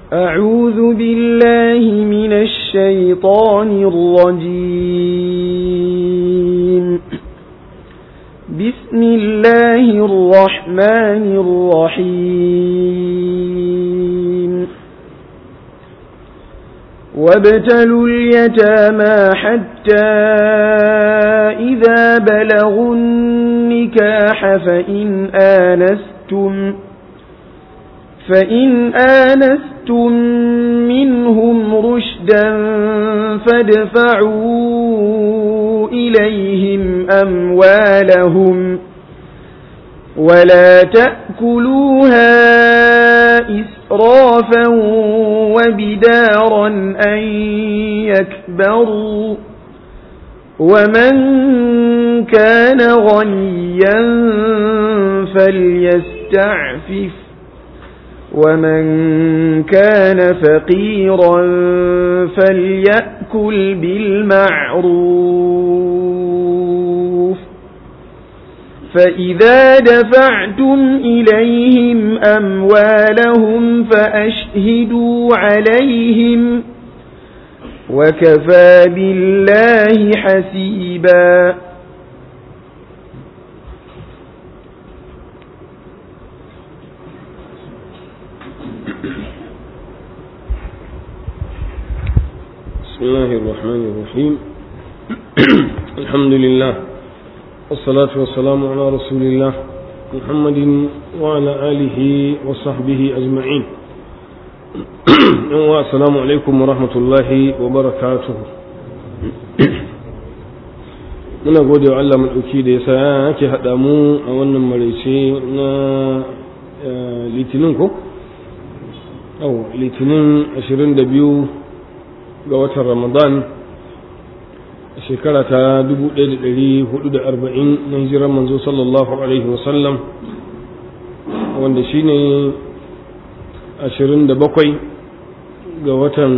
أعوذ بالله من الشيطان الرجيم بسم الله الرحمن الرحيم وابتلوا اليتامى حتى إذا بلغوا النكاح فإن آنستم فإن آنستم منهم رشدا فادفعوا إليهم أموالهم ولا تأكلوها إسرافا وبدارا أن يكبروا ومن كان غنيا فليستعفف ومن كان فقيرا فليأكل بالمعروف فإذا دفعتم إليهم أموالهم فأشهدوا عليهم وكفى بالله حسيبا بسم الله الرحمن الرحيم الحمد لله والصلاة والسلام على رسول الله محمد وعلى آله وصحبه أجمعين السلام عليكم ورحمة الله وبركاته muna gode wa Allah maɗauki da ya sa yake haɗa mu a wannan maraice na litinin ko? litinin 22 ga watan ramadan shekara ta 1440 na hijirar manzo sallallahu alaihi wasallam wanda shi ne 27 ga watan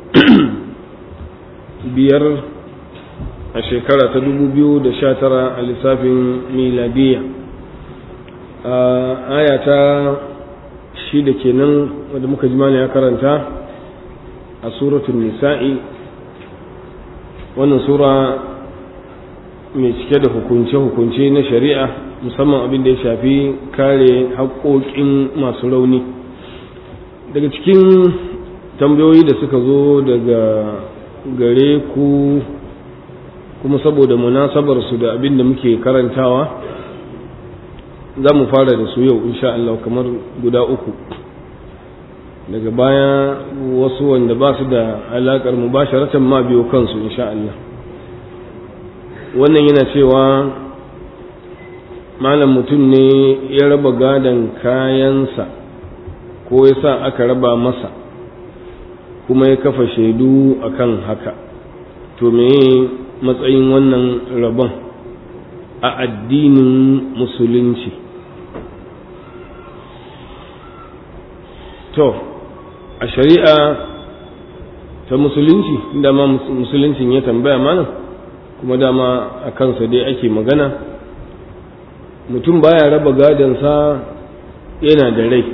biyar a shekara ta 2019 a lissafin miladiya a aya ta shida kenan wanda muka ji mana ya karanta a suratun nisa'i wannan sura mai cike da hukunce-hukunce na shari'a musamman abin da ya shafi kare haƙoƙin masu rauni daga cikin tambayoyi da suka zo daga gare ku kuma saboda munasabar su da abin da muke karantawa za mu fara da su yau insha Allah kamar guda uku daga baya wasu wanda ba su da alaƙar mubasharatan ma biyo kansu insha Allah wannan yana cewa malam mutum ne ya raba gadon kayansa ko ya sa aka raba masa kuma ya kafa shaidu akan haka to me matsayin wannan rabon a addinin musulunci to a shari'a ta musulunci dama musuluncin ya tambaya mana kuma dama a kansa dai ake magana mutum baya raba gadonsa yana da rai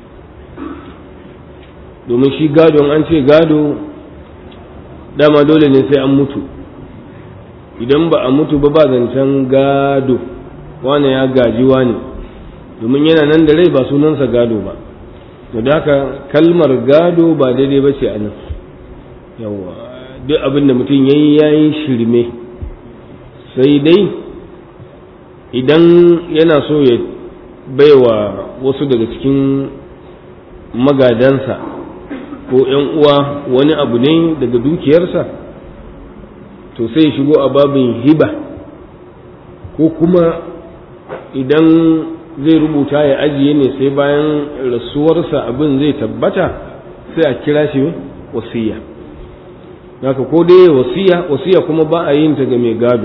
domin shi gadon an ce gado dama dole ne sai an mutu idan ba a mutu ba ba zancen gado wane ya gaji wane domin yana nan da rai ba sunansa gado ba da haka kalmar gado ba daidai ba ce a nan yawa duk abin da mutum ya yi ya yi shirme sai dai idan yana so ya baiwa wasu daga cikin magadansa ko ‘yan uwa wani abu ne daga dukiyarsa to sai shigo a babin hiba ko kuma idan zai rubuta ya ajiye ne sai bayan rasuwarsa abin zai tabbata sai a kira shi wasiya haka ko dai wasiya wasiya kuma ba a yin ta ga mai gado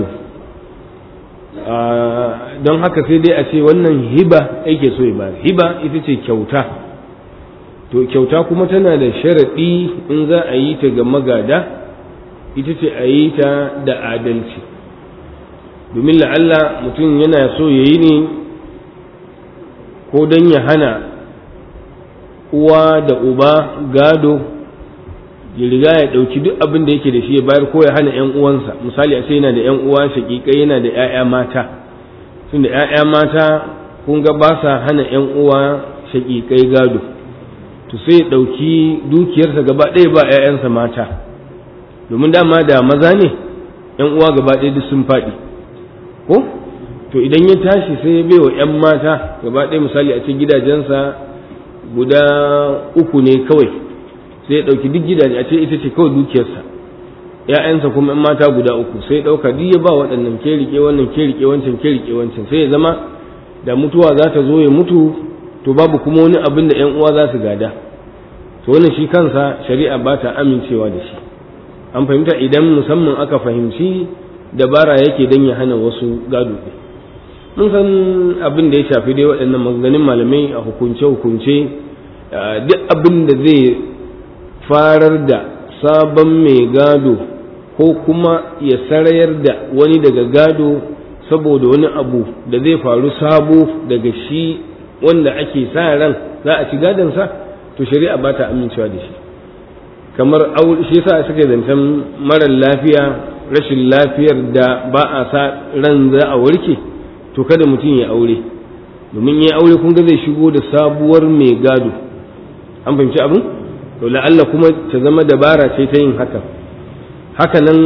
don haka sai dai a ce wannan hiba yake so ya ba hiba ita ce kyauta to kyauta kuma tana da sharaɗi in za a yi ta ga magada ita ce a yi ta da adalci domin la'alla mutum yana so ya yi ne ko don ya hana uwa da uba gado ya riga ya ɗauki duk abin da yake da shi ya bayar ko ya hana ‘yan uwansa misali a ce yana da ‘yan uwa shaƙiƙai yana da ‘ya'ya mata tun da ‘ya'ya mata kun ga ba sa hana ‘yan uwa shaƙiƙai gado to sai ya ɗauki dukiyarsa gaba ɗaya ba ‘ya'yansa mata domin dama da maza ne ‘yan uwa gaba ɗaya duk sun faɗi ko to idan ya tashi sai ya bai wa ‘yan mata gaba ɗaya misali a ce gidajensa guda uku ne kawai sai ya ɗauki duk gidaje a ce ita ce kawai dukiyarsa ‘ya'yansa kuma ‘yan mata guda uku sai ya ɗauka duk ya ba waɗannan ke riƙe wannan ke riƙe wancan ke riƙe wancan sai ya zama da mutuwa za ta zo ya mutu to babu kuma wani abin da ‘yan uwa za su gada to wannan shi kansa shari'a ba ta amincewa da shi an fahimta idan musamman aka fahimci dabara yake don ya hana wasu gado ɗin mun san abin da ya shafi dai waɗannan maganganun malamai a hukunce-hukunce duk abin da zai farar da sabon mai gado ko kuma ya sarayar da wani daga gado saboda wani abu da zai faru sabo daga shi wanda ake sa ran za a ci gadonsa to shari'a ba ta amincewa da shi kamar shi yasa suka zancen marar lafiya rashin lafiyar da ba a sa ran za a warke to kada mutum ya aure domin ya aure kun ga zai shigo da sabuwar mai gado an fahimci abin to la'alla kuma ta zama dabara ce ta yin haka haka nan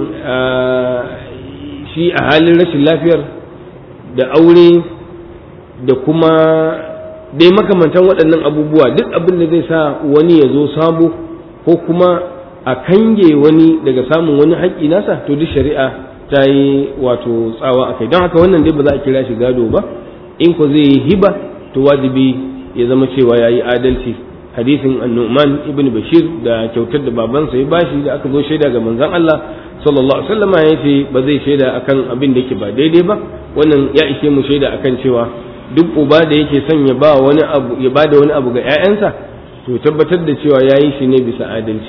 shi a halin rashin lafiyar da aure da kuma dai makamantan waɗannan abubuwa duk abin da zai sa wani ya zo sabo ko kuma a kange wani daga samun wani haƙƙi nasa to duk shari'a ta yi wato tsawa a kai don haka wannan dai ba za a kira shi gado ba in ko zai yi hiba to wajibi ya zama cewa ya yi adalci hadisin annuman ibn bashir da kyautar da babansa ya bashi da aka zo shaida ga manzon Allah sallallahu alaihi wasallam ya ce ba zai shaida akan abin da yake ba daidai ba wannan ya ishe mu shaida akan cewa duk uba da yake son ya ba wani abu ya bada wani abu ga ƴaƴansa to tabbatar da cewa ya yi shi ne bisa adalci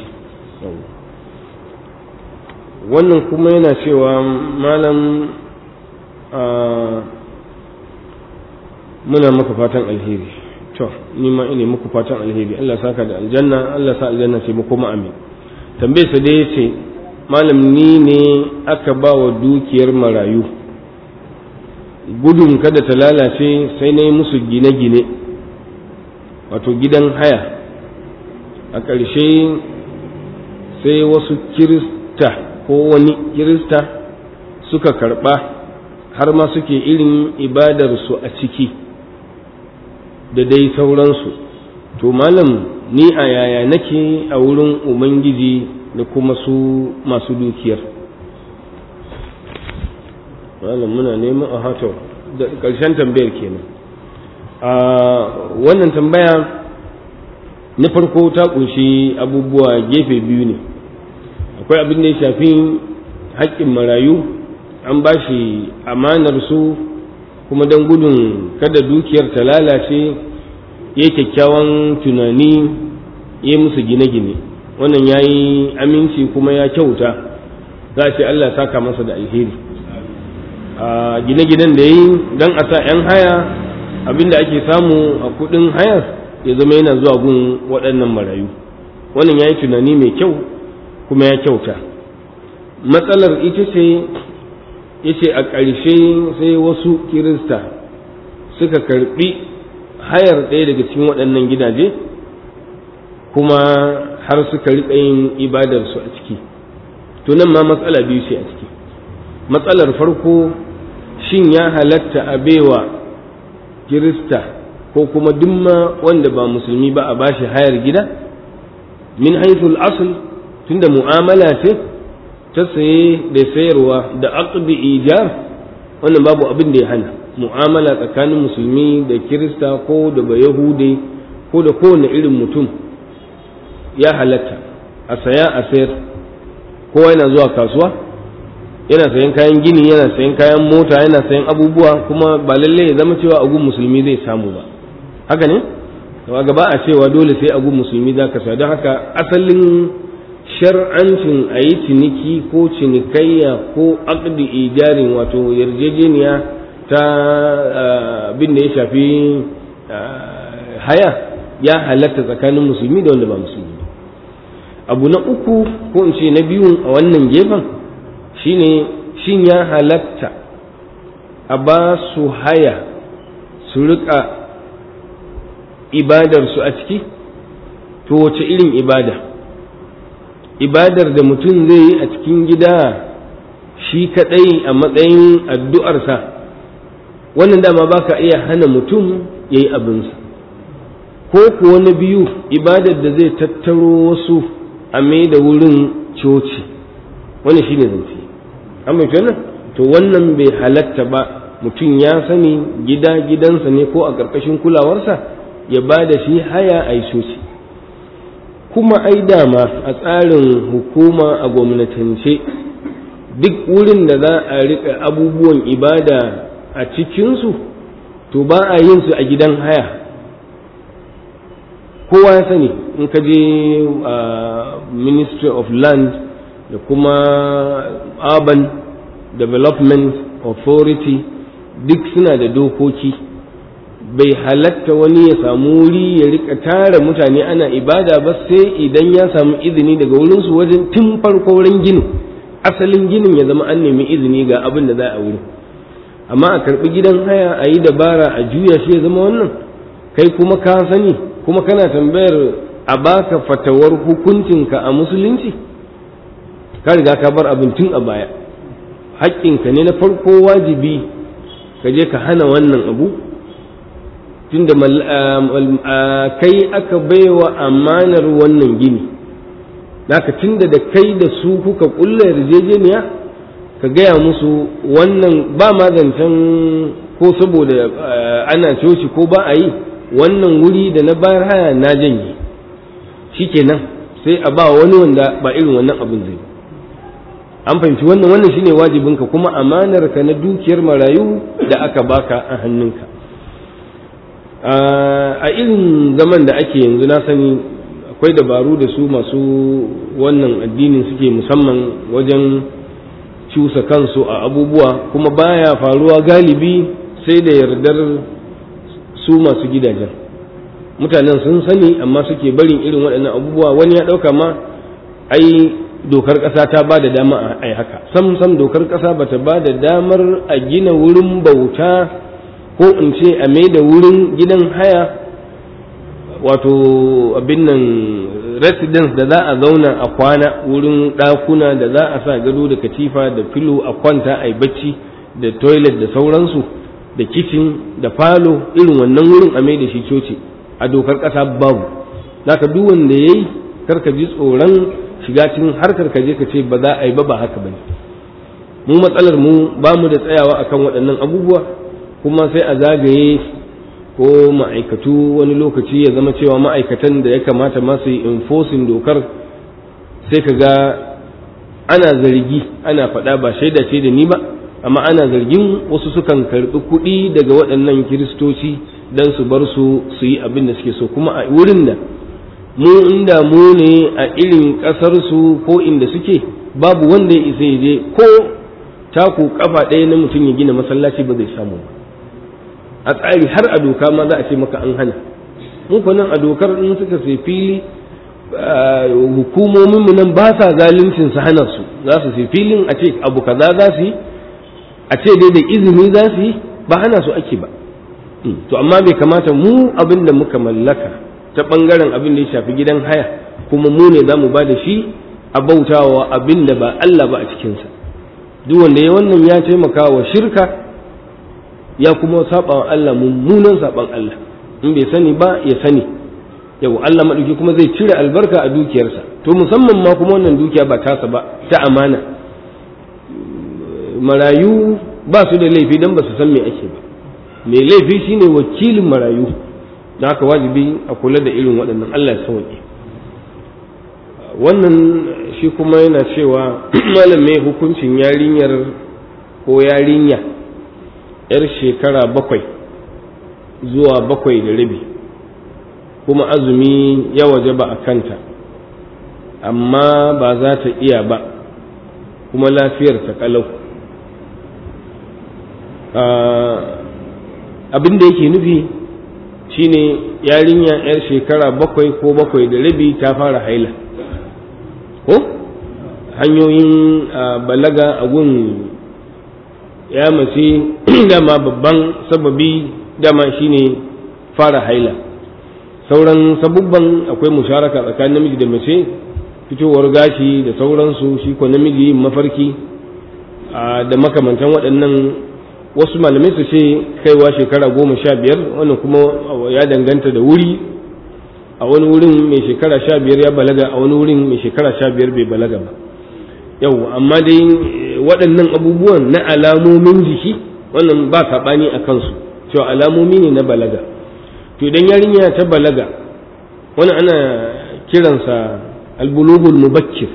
wannan kuma yana cewa malam muna maka fatan alheri to ni ma ina muku fatan alheri Allah saka da aljanna Allah sa aljanna ce muku amin tambaye sa dai yace malam ni ne aka ba wa dukiyar marayu gudun kada ta lalace sai na yi musu gine-gine wato gidan haya a ƙarshe sai wasu kirista ko wani kirista suka karɓa har ma suke irin ibadarsu a ciki da dai sauransu to malam ni a yaya nake a wurin ubangiji da kuma su masu dukiyar malam muna neman a hato da ƙarshen tambayar kenan a wannan tambaya na farko ta kunshi abubuwa gefe biyu ne akwai abin da ya shafi haƙƙin marayu an ba shi amanar su kuma don gudun kada dukiyar ta lalace ya kyakkyawan tunani ya musu gine-gine wannan ya yi aminci kuma ya kyauta za a ce Allah saka masa da alheri a gine-ginen da ya yi don a sa 'yan haya abinda ake samu a kudin hayar ya zama yana zuwa gun waɗannan marayu wannan ya yi tunani mai kyau kuma ya kyauta matsalar ita ce ya ce a ƙarshe sai wasu kirista suka karɓi hayar ɗaya daga cikin waɗannan gidaje kuma har suka riƙa yin ibadarsu a ciki to nan ma matsala biyu ce a ciki matsalar farko shin ya halatta a baiwa kirista ko kuma dumma wanda ba musulmi ba a bashi hayar gida min haithul asl tunda mu'amala ce ta saye da sayarwa da aqdi ijar wannan babu abin da ya hana mu'amala tsakanin musulmi da kirista ko da bayahude ko da kowane irin mutum ya halatta a saya a sayar kowa yana zuwa kasuwa yana sayan kayan gini yana sayan kayan mota yana sayan abubuwa kuma ba lalle ya zama cewa agun musulmi zai samu ba haka ne a gaba a cewa dole sai agun musulmi za ka sa don haka asalin shar'ancin a yi ciniki ko cinikayya ko aqdi ijarin wato yarjejeniya ta abin da ya shafi haya ya halatta tsakanin musulmi da wanda ba musulmi abu na uku ko in ce na biyu a wannan gefen shine shin ya halatta a ba su haya su rika ibadarsu a ciki to wace irin ibada ibadar da mutum zai yi a cikin gida shi kadai a matsayin addu'arsa wannan dama ba ka iya hana mutum ya yi abinsa ko kuwa na biyu ibadar da zai tattaro wasu a mai da wurin coci wani shi ne zance an mafi wannan to wannan bai halatta ba mutum ya sani gida gidansa ne ko a ƙarƙashin kulawarsa ya ba da shi haya a yi coci kuma ai dama a tsarin hukuma a gwamnatance duk wurin da za a riƙa abubuwan ibada a cikinsu to ba a yin su a gidan haya kowa ya sani in ka je ministry of land da kuma urban development authority duk suna da dokoki bai halatta wani ya samu wuri ya rika tara mutane ana ibada ba sai idan ya samu izini daga wurinsu wajen tun farko wurin ginin asalin ginin ya zama an nemi izini ga abin da za a wuri amma a karɓi gidan haya a yi dabara a juya shi ya zama wannan kai kuma ka sani kuma kana tambayar a baka fatawar hukuncinka a musulunci ka riga ka bar abin tun a baya haƙƙinka ne na farko wajibi ka je ka hana wannan abu tunda kai aka baiwa amanar wannan gini naka tunda da kai da su kuka kulla yarjejeniya ka gaya musu wannan ba ma zancen ko saboda ana coci ko ba a yi wannan wuri da na bayar haya na janye shikenan sai a ba wani wanda ba irin wannan abin zai an fahimci wannan wannan shine wajibinka kuma amanar ka na dukiyar marayu da aka baka a hannunka a irin zaman da ake yanzu na sani akwai dabaru da su masu wannan addinin suke musamman wajen cusa kansu a abubuwa kuma baya faruwa galibi sai da yardar su masu gidajen mutanen sun sani amma suke barin irin waɗannan abubuwa wani ya ɗauka ma ai dokar ƙasa ta ba da dama a haka sam sam dokar ƙasa ba ta ba da damar a gina wurin bauta ko in ce a mai da wurin gidan haya wato abin nan residence da za a zauna a kwana wurin ɗakuna da za a sa gado da katifa da filo a kwanta a yi bacci da toilet da sauransu da kicin da falo irin wannan wurin a mai da shi coci a dokar ƙasa babu zaka duk wanda ya yi karka ji tsoron shiga cikin harkar ka je ka ce ba za a yi ba ba haka ba ne mu matsalar mu ba mu da tsayawa akan waɗannan abubuwa kuma sai a zagaye ko ma'aikatu wani lokaci ya zama cewa ma'aikatan da ya kamata masu yi enforcing dokar sai ka ga ana zargi ana faɗa ba shaida ce da ni ba amma ana zargin wasu sukan karɓi kuɗi daga waɗannan kiristoci don su bar su su yi abin da suke so kuma a wurin da mu inda mu ne a irin ƙasarsu ko inda suke babu wanda ya isa ya je ko taku kafa ɗaya na mutum ya gina masallaci ba zai samu ba a tsari har a doka ma za a ce maka an hana mu nan a dokar in suka sai fili hukumomin mu nan ba sa zaluncin su hana su za su sai filin a ce abu kaza za su yi a ce dai da izini za su yi ba hana su ake ba to amma bai kamata mu abin da muka mallaka ta bangaren abin da ya shafi gidan haya kuma mu ne za mu ba da shi a bautawa abin da ba Allah ba a cikinsa duk wanda ya wannan ya taimaka wa shirka ya kuma saba wa Allah mummunan saban Allah in bai sani ba ya sani yau Allah maɗauki kuma zai cire albarka a dukiyarsa to musamman ma kuma wannan dukiya ba tasa ba ta amana marayu ba su da laifi don ba su san me ake ba mai laifi shine wakilin marayu da haka wajibi a kula da irin waɗannan Allah ya sauke wannan shi kuma yana cewa malam mai hukuncin yarinyar ko yarinya yar shekara bakwai zuwa bakwai da rabi kuma azumi ya waje ba a kanta amma ba za ta iya ba kuma lafiyar ta kalau abin da yake nufi shine yarinya yar shekara bakwai ko bakwai da rabi ta fara haila ko hanyoyin balaga a gun ya mace dama babban sababi dama shine fara haila sauran sabubban akwai musharaka tsakanin namiji da mace fitowar gashi da sauransu shi ko namiji mafarki da makamantan waɗannan wasu malamai su ce kaiwa shekara goma sha biyar wannan kuma ya danganta da wuri a wani wurin mai shekara sha biyar ya balaga a wani wurin mai shekara sha biyar bai balaga ba yau amma dai waɗannan abubuwan na alamomin jiki wannan ba saɓani a kansu cewa alamomi ne na balaga to idan yarinya ta balaga wani ana kiransa albulugul mubakkir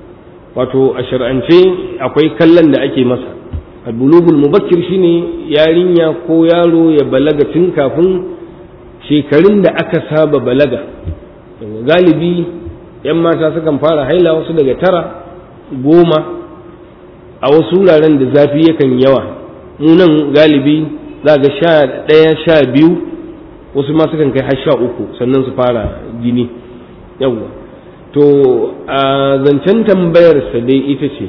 wato a shar'ance akwai kallon da ake masa albulugul mubakkir shine yarinya ko yaro ya balaga tun kafin shekarun da aka saba balaga galibi yan mata sukan fara haila wasu daga tara goma a wasu wuraren da zafi yakan yawa munan galibi za ga sha ɗaya sha biyu wasu ma sukan kai har sha uku sannan su fara jini yawwa to a zancen tambayarsa dai ita ce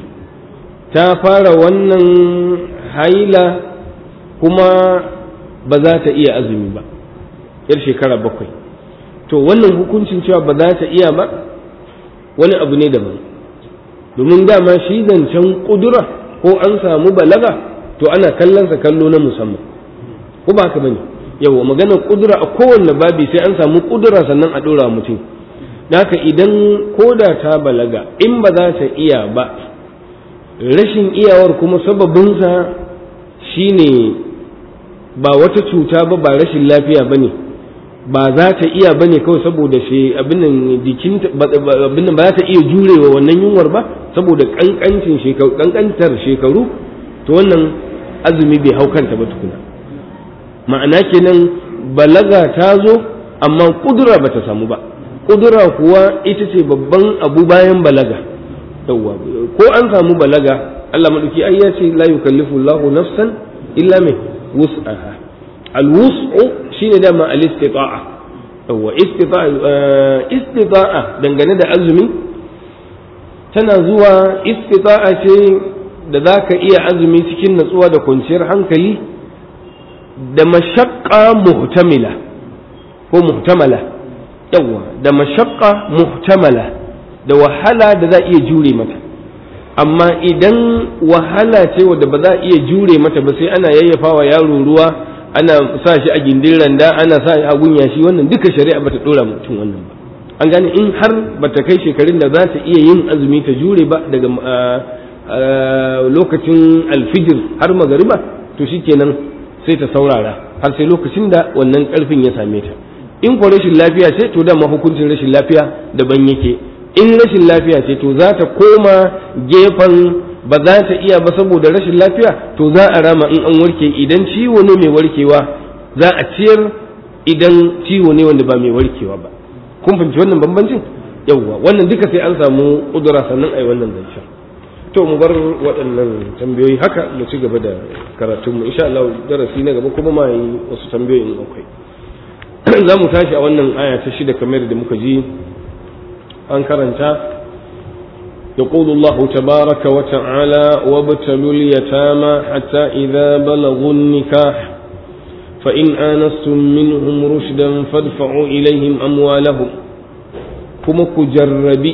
ta fara wannan haila kuma ba za ta iya azumi ba yar shekara bakwai to wannan hukuncin cewa ba za ta iya ba wani abu ne daban domin dama shi zancen kudura ko an samu balaga to ana kallonsa kallo na musamman ko ba haka bane yawa magana kudura a kowanne babi sai an samu kudura sannan a dora mutum haka idan koda ta balaga in ba za ta iya ba rashin iyawar kuma sababinsa shine ba wata cuta ba ba rashin lafiya ba ne ba za ta iya ba ne kawai saboda shi abin jikin abin ba za ta iya jurewa wannan yunwar ba saboda kankancin shekaru kankantar shekaru to wannan azumi bai hau kanta ba tukuna ma'ana kenan balaga ta zo amma kudura ba ta samu ba kudura kuwa ita ce babban abu bayan balaga yawwa ko an samu balaga Allah madauki ai ya ce la yukallifu Allahu nafsan illa mai wus'aha al-wus'u shine dama al-istita'a yawwa istita'a istita'a dangane da azumi tana zuwa istita'a ce da zaka iya azumi cikin natsuwa da kwanciyar hankali da mashaqqa muhtamila ko muhtamala yawa da mashaqqa muhtamala da wahala da za iya jure mata amma idan wahala ce wadda ba za a iya jure mata ba sai ana yayyafawa yaro ruwa ana sa shi a gindin randa ana sa shi a gunya shi wannan duka shari'a bata dora mutum wannan ba an gane in har bata kai shekarun da za ta iya yin azumi ta jure ba daga lokacin alfijir har magariba to shikenan sai ta saurara har sai lokacin da wannan karfin ya same ta in ko rashin lafiya ce to dama hukuncin rashin lafiya daban yake in rashin lafiya ce to za ta koma gefen ba za ta iya ba saboda rashin lafiya to za a rama in an warke idan ciwo ne mai warkewa za a ciyar idan ciwo ne wanda ba mai warkewa ba kun fahimci wannan bambancin yawwa wannan duka sai an samu kudura sannan ai wannan zancen to mu bar waɗannan tambayoyi haka mu ci gaba da karatunmu insha Allah darasi na gaba kuma ma yi wasu tambayoyin akwai za mu tashi a wannan aya ta shida kamar da muka ji an karanta يقول الله تبارك وتعالى وابتلوا اليتامى حتى إذا بلغوا النكاح فإن آنستم منهم رشدا فادفعوا إليهم أموالهم كما كجربي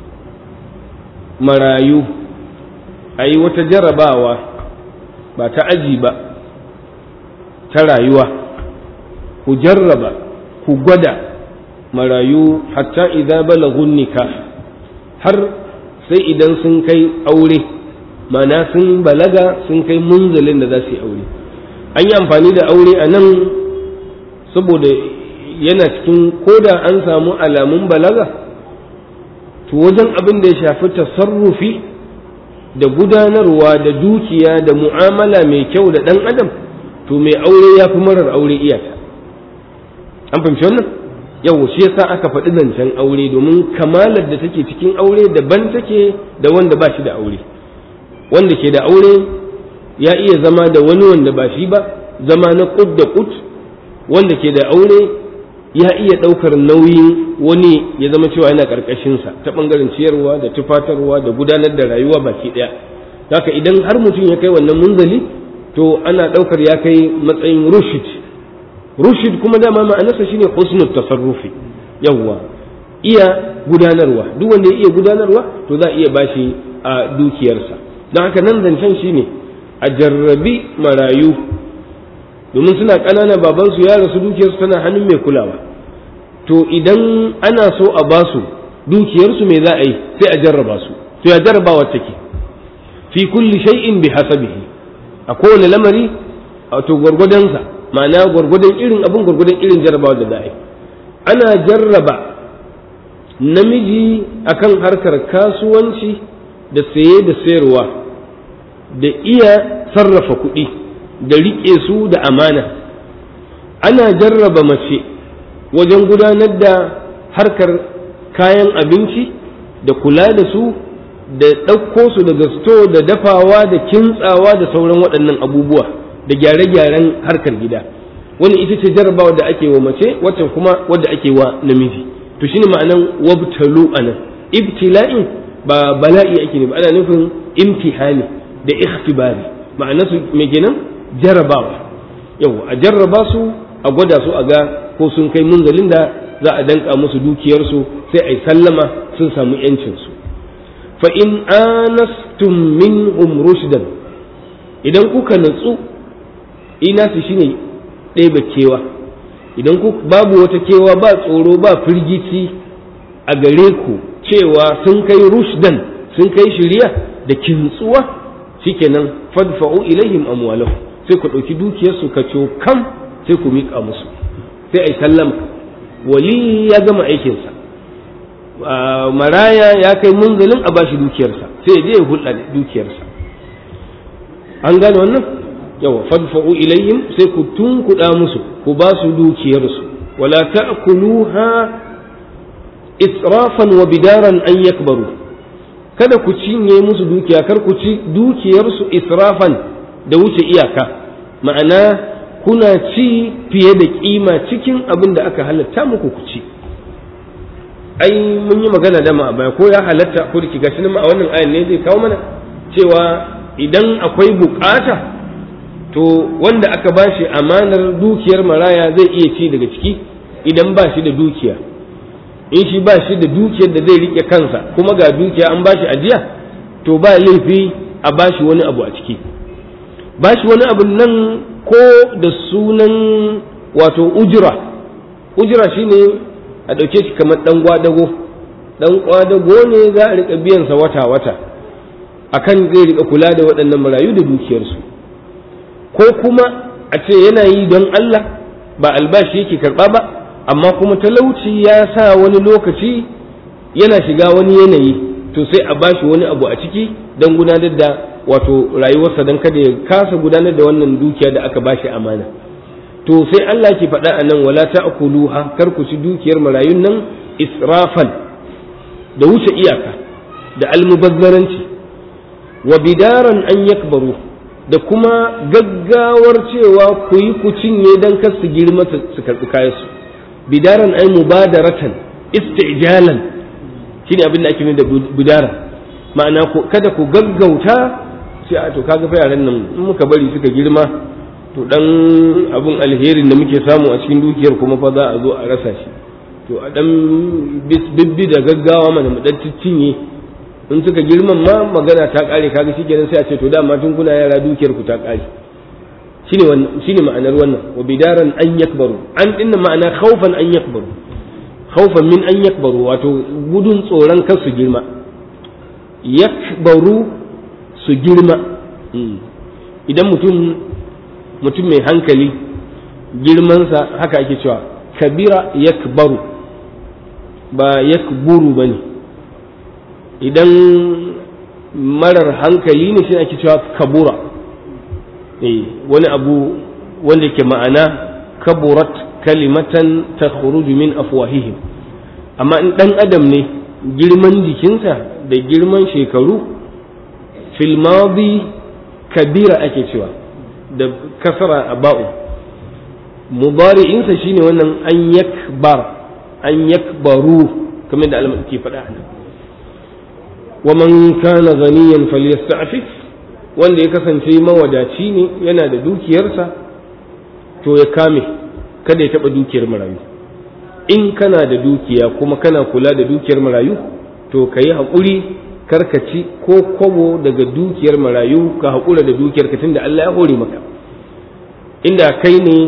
مرايو أي وتجرباوا بتعجب ترايوا كجرب كجدا مرايو حتى إذا بلغوا النكاح har sai idan sun kai aure mana sun balaga sun kai munzalin da za su yi aure an yi amfani da aure a nan saboda yana cikin koda an samu alamun balaga to wajen abin da ya shafi tasarrufi da gudanarwa da dukiya da mu'amala mai kyau da ɗan adam to mai aure ya fi marar aure iyaka an fahimci wannan yau shi yasa aka faɗi zancen aure domin kamalar da take cikin aure daban take da wanda ba shi da aure wanda ke da aure ya iya zama da wani wanda ba shi ba zama na kud da kud wanda ke da aure ya iya ɗaukar nauyin wani ya zama cewa yana ƙarƙashinsa ta ɓangaren ciyarwa da tufatarwa da gudanar da rayuwa baki ɗaya haka idan har mutum ya kai wannan munzali to ana ɗaukar ya kai matsayin rushid rushid kuma dama ma'anarsa shine husnul tasarrufi yawwa iya gudanarwa duk wanda ya iya gudanarwa to za a iya bashi a dukiyarsa don haka nan zancen shine a jarrabi marayu domin suna ƙanana babansu ya rasu dukiyarsu tana hannun mai kulawa to idan ana so a basu dukiyarsu me za a yi sai a jarraba su to ya jarrabawa take fi kulli shay'in bi hasabihi a kowane lamari a to gwargwadonsa ma'ana gwargwadon irin abin gwargwadon irin jarrabawa da za a yi ana jarraba namiji akan harkar kasuwanci da saye da sayarwa da iya sarrafa kuɗi da riƙe su da amana ana jarraba mace wajen gudanar da harkar kayan abinci da kula da su da ɗauko su daga sto da dafawa da kintsawa da sauran waɗannan abubuwa da gyare-gyaren harkar gida wani ita ce jarrabawa da ake wa mace waccan kuma wadda ake wa namiji to shine ma'anan wabtalu anan ibtila'in ba bala'i ake ne ba ana nufin imtihani da ikhtibari ma'ana su me kenan jarrabawa yau a jarraba su a gwada su a ga ko sun kai munzalin da za a danka musu dukiyarsu sai a yi sallama sun samu yancinsu fa in anastum minhum rushdan idan kuka natsu ina su shine ɗeba kewa idan ku babu wata kewa ba tsoro ba firgici a gare ku cewa sun kai rushdan sun kai shirya da kintsuwa shikenan fadfa'u ilaihim amwalahu sai ku ɗauki dukiyarsu ka kam sai ku miƙa musu sai a yi sallama wali ya gama aikinsa maraya ya kai munzalin a bashi dukiyarsa sai ya je ya hulɗa da dukiyarsa an gane wannan yawa fadfa'u ilayhim sai ku tunkuɗa musu ku ba su dukiyarsu wala ta'kuluha israfan wa bidaran an yakbaru kada ku cinye musu dukiya kar ku ci dukiyarsu israfan da wuce iyaka ma'ana kuna ci fiye da kima cikin abin da aka halatta muku ku ci ai mun yi magana da ma baya ko ya halatta ko da gashi nan a wannan ayan ne zai kawo mana cewa idan akwai bukata to wanda aka bashi amanar dukiyar maraya zai iya ci daga ciki idan ba shi da dukiya in shi ba shi da dukiyar da zai rike kansa kuma ga dukiya an bashi ajiya to ba laifi a bashi wani abu a ciki bashi wani abu nan ko da sunan wato ujira ujira shine a ɗauke shi kamar ɗan gwadago ɗan gwadago ne za a riƙa biyansa wata-wata akan zai riƙa kula da waɗannan marayu da dukiyarsu ko kuma a ce yana yi don Allah ba albashi yake karɓa ba amma kuma talauci ya sa wani lokaci yana shiga wani yanayi to sai a bashi wani abu a ciki don gudanar da wato rayuwarsa don kada ya kasa gudanar da wannan dukiya da aka bashi amana to sai Allah ke faɗa a nan wala ta'kuluha kar ku ci dukiyar marayun nan israfan da wuce iyaka da almubazzaranci wa bidaran an yakbaru da kuma gaggawar cewa ku yi ku cinye dan kar su girma su karɓi kayansu bidaran ay mubadaratan istijalan shine abin da ake nuna da bidara ma'ana kada ku gaggauta sai a to kaga fa yaran nan in muka bari suka girma to dan abun alherin da muke samu a cikin dukiyar kuma fa za a zo a rasa shi to a dan bibbi da gaggawa mana mu dan cinye in suka girman ma magana ta kare kaga shikenan sai a ce to dama tun kuna yara dukiyar ku ta kare shine wannan shine ma'anar wannan wa bidaran an yakbaru an dinna ma'ana khawfan an yakbaru khawfan min an yakbaru wato gudun tsoron kar su girma yakbaru su girma idan mutum mutum mai hankali girmansa haka ake cewa kabira yakbaru ba yakburu ba ne idan marar hankali ne shi ake cewa kabura wani abu wanda ke ma'ana kaburat kalimatan ta min afwahihim amma in ɗan adam ne girman jikinsa da girman shekaru filmadi kabira ake cewa da kasara a ba'u mudari'insa shine wannan an yakbar an yakbaru kamar da Allah ke faɗa nan wa man kana ghaniyan falyasta'fif wanda ya kasance mawadaci ne yana da dukiyarsa to ya kame kada ya taɓa dukiyar marayu in kana da dukiya kuma kana kula da dukiyar marayu to ka yi haƙuri karkaci ko kwabo daga dukiyar marayu ka haƙura da dukiyar ka tunda Allah ya hore maka inda kai ne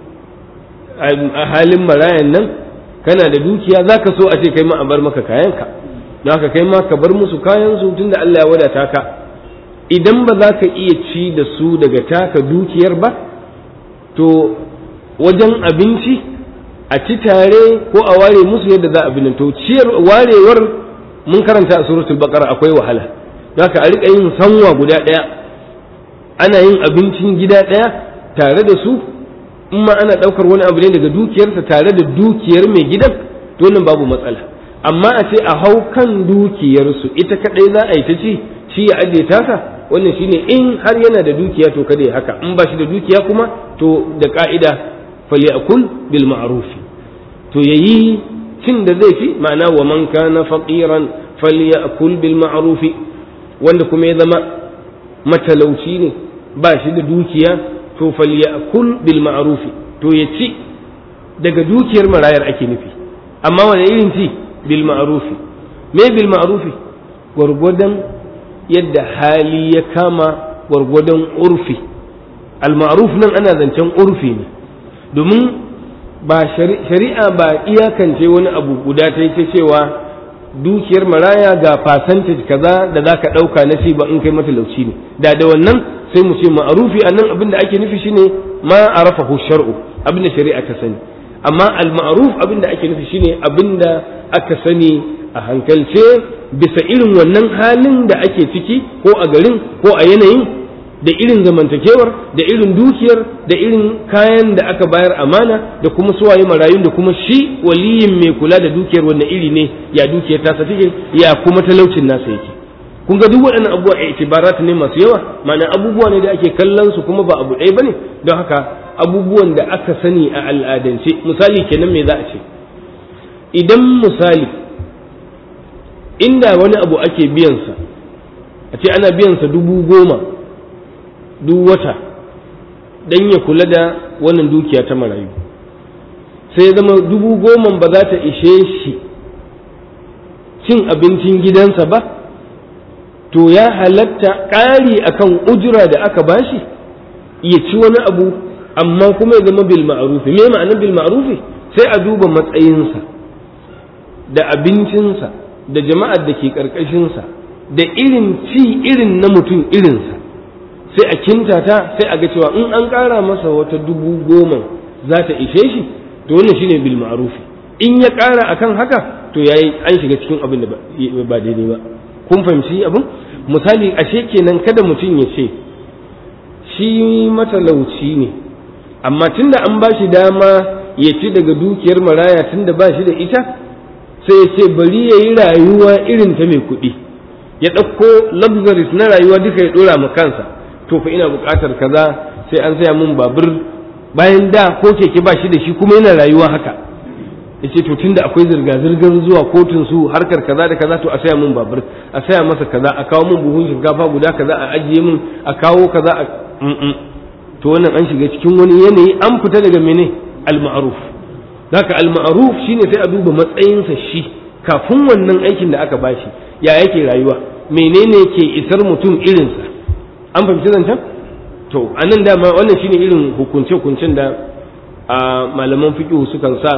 a halin marayan nan kana da dukiya za ka so a ce kai ma a bar maka kayanka don haka kai ma ka bar musu kayansu tunda Allah ya wadata ka idan ba za ka iya ci da su daga taka dukiyar ba to wajen abinci a ci tare ko a ware musu yadda za a bi to ciyar warewar mun karanta a suratul baqara akwai wahala haka a rika yin sanwa guda daya ana yin abincin gida daya tare da su in ma ana daukar wani abu ne daga dukiyarsa tare da dukiyar mai gidan to nan babu matsala amma a ce a hau kan dukiyarsu ita kadai za a yi ta ci shi ya ajiye tasa wannan shine in har yana da dukiya to kada ya haka in ba shi da dukiya kuma to da ka'ida falyakul bil ma'ruf to yayi cin da zai fi ma'ana wa man kana faqiran falyakul bil ma'ruf wanda kuma ya zama matalauci ne ba shi da dukiya to falyakul bil ma'ruf to ya ci daga dukiyar marayar ake nufi amma wani irin ci bil ma'ruf me bil ma'ruf gwargwadon yadda hali ya kama gwargwadon urfi al-ma'ruf nan ana zancen urfi ne domin ba shari'a ba iyakance wani abu guda ta ta cewa dukiyar maraya ga percentage kaza da za ka ɗauka na ci ba in kai matalauci ne da da wannan sai mu ce ma'arufi a nan abin da ake nufi shine ma arafahu shar'u abin da shari'a ta sani amma al-ma'ruf abin da ake nufi shine abin da aka sani a hankalce bisa irin wannan halin da ake ciki ko a garin ko a yanayin da irin zamantakewar da irin dukiyar da irin kayan da aka bayar amana da kuma suwaye marayun da kuma shi waliyin mai kula da dukiyar wannan iri ne ya dukiyar tasa take ya kuma talaucin nasa yake kun ga duk waɗannan abubuwa a itibarat ne masu yawa ma'ana abubuwa ne da ake kallon su kuma ba abu ɗaya bane don haka abubuwan da aka sani a al'adance misali kenan me za a ce idan misali inda wani abu ake biyansa a ce ana biyansa dubu goma duk wata don ya kula da wannan dukiya ta marayu sai zama dubu goma ba za ta ishe shi cin abincin gidansa ba to ya halatta ƙari akan ujira da aka bashi ya ci wani abu amma kuma ya zama bil ma'rufi me ma'anar bil ma'rufi sai a duba matsayinsa da abincinsa da jama'ar da ke ƙarƙashinsa da irin ci irin na mutum irinsa sai a kintata sai a ga cewa in an ƙara masa wata dubu goma za ta ishe shi to wannan shine bil ma'rufi in ya ƙara akan haka to yayi an shiga cikin abin da ba daidai ba kun fahimci abin misali ashe kenan kada mutum ya ce shi matalauci ne amma tunda an ba shi dama ya ci daga dukiyar maraya tunda ba shi da ita sai ya ce bari ya yi rayuwa irin ta mai kuɗi ya ɗauko luxuries na rayuwa duka ya ɗora ma kansa to fa ina buƙatar kaza sai an saya min babur bayan da ko keke ba shi da shi kuma yana rayuwa haka ya ce to tunda akwai zirga-zirgar zuwa kotun su harkar kaza da kaza to a saya min babur a saya masa kaza a kawo min buhun shinkafa guda kaza a ajiye min a kawo kaza a to wannan an shiga cikin wani yanayi an fita daga mene al-ma'ruf haka al-ma'ruf shine sai a duba matsayinsa shi kafin wannan aikin da aka bashi ya yake rayuwa menene ke isar mutum irinsa an fahimci zancen to anan dama wannan shine irin hukunce-hukuncen da malaman fiqh sukan sa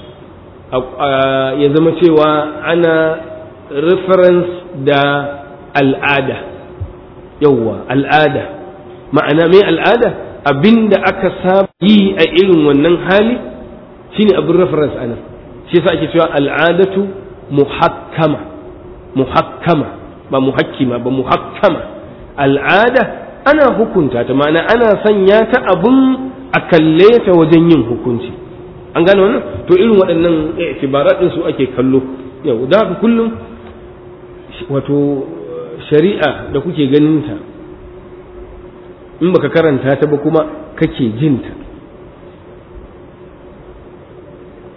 ya zama cewa ana reference da al'ada yawwa al'ada ma'ana mai al'ada abinda aka saba yi a irin wannan hali shine abin reference anan shi yasa ake cewa al'adatu muhakkama muhakkama ba muhakkima ba muhakkama al'ada ana hukunta ta ma'ana ana sanya ta abun a kalle ta wajen yin hukunci an gane wannan to irin waɗannan itibarat din su ake kallo yau da haka kullum wato shari'a da kuke ganin ta in baka karanta ta ba kuma kake jinta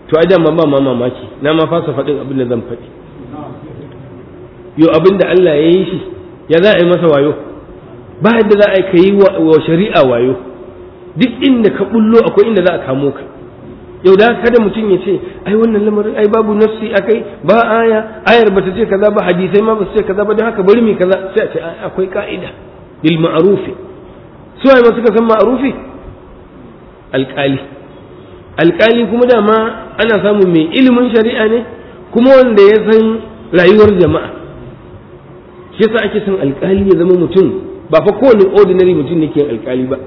to ai dama ba ma mamaki na ma fasa faɗin abin da zan faɗi yo abin da Allah ya yi shi ya za a yi masa wayo ba yadda za a yi ka yi wa shari'a wayo duk inda ka bullo akwai inda za a kamo ka yau da kada mutum ya ce ai wannan lamarin ai babu nafsi akai ba aya ayar bata ce kaza ba hadisai ma ba su ce kaza ba don haka bari mu kaza sai a ce akwai ka'ida bil ma'rufi su ai ma suka san ma'rufi alƙali alƙali kuma dama ana samun mai ilimin shari'a ne kuma wanda ya san rayuwar jama'a shi yasa ake son alƙali ya zama mutum ba fa kowane ordinary mutum ne ke alƙali ba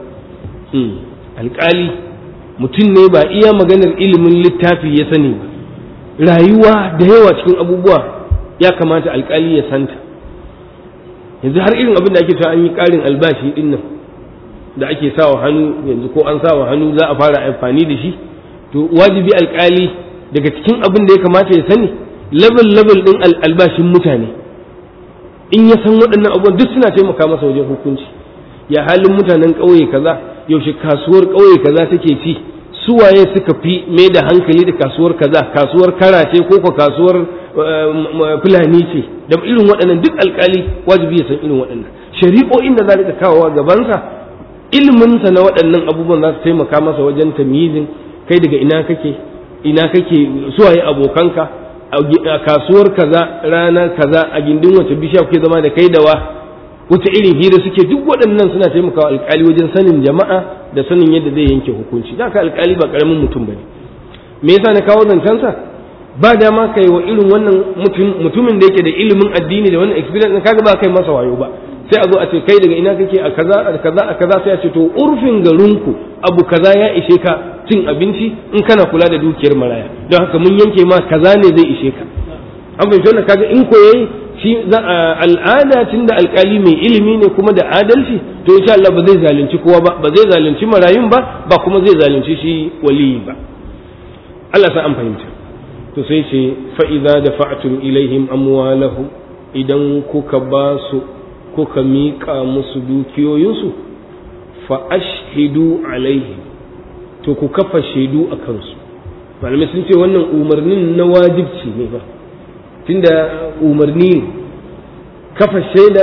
alƙali mutum ne ba iya maganar ilimin littafi ya sani ba rayuwa da yawa cikin abubuwa ya kamata alƙali ya santa yanzu har irin abin da ake cewa an yi ƙarin albashi din nan da ake sawa hannu yanzu ko an sawa hannu za a fara amfani da shi to wajibi alƙali daga cikin abin da ya kamata ya sani level level din albashin mutane in ya san waɗannan abubuwan duk suna taimaka masa wajen hukunci ya halin mutanen ƙauye kaza yaushe kasuwar ƙauye kaza take ci suwaye suka fi mai da hankali da kasuwar kaza kasuwar kara ce ko ko kasuwar fulani ce da irin waɗannan duk alƙali wajibi ya san irin waɗannan shari'o'in da za rika kawowa gabansa iliminsa na waɗannan abubuwan za su taimaka masa wajen tamyizin kai daga ina kake ina kake suwaye abokanka a kasuwar kaza rana kaza a gindin wace bishiya kuke zama da kai da wa wata irin hira suke duk waɗannan suna taimakawa alƙali wajen sanin jama'a da sanin yadda zai yanke hukunci da ka alƙali ba ƙaramin mutum bane me yasa na kawo zancensa ba dama kai wa irin wannan mutumin da yake da ilimin addini da wannan experience kaga ba kai masa wayo ba sai a zo a ce kai daga ina kake a kaza a kaza a kaza sai a ce to urfin garinku abu kaza ya ishe ka cin abinci in kana kula da dukiyar maraya don haka mun yanke ma kaza ne zai ishe ka an fahimci wannan kaga in koyayi shi al'ada tun da alkali mai ilimi ne kuma da adalci to insha Allah ba zai zalunci kowa ba ba zai zalunci marayun ba ba kuma zai zalunci shi waliyi ba Allah sa an fahimta to sai ce fa idza dafa'tum ilaihim amwalahum idan kuka ba su kuka miƙa musu dukiyoyinsu fa ashhidu alaihim to ku kafa shaidu a kansu malamai sun ce wannan umarnin na wajibci ne ba tunda umarni kafa shaida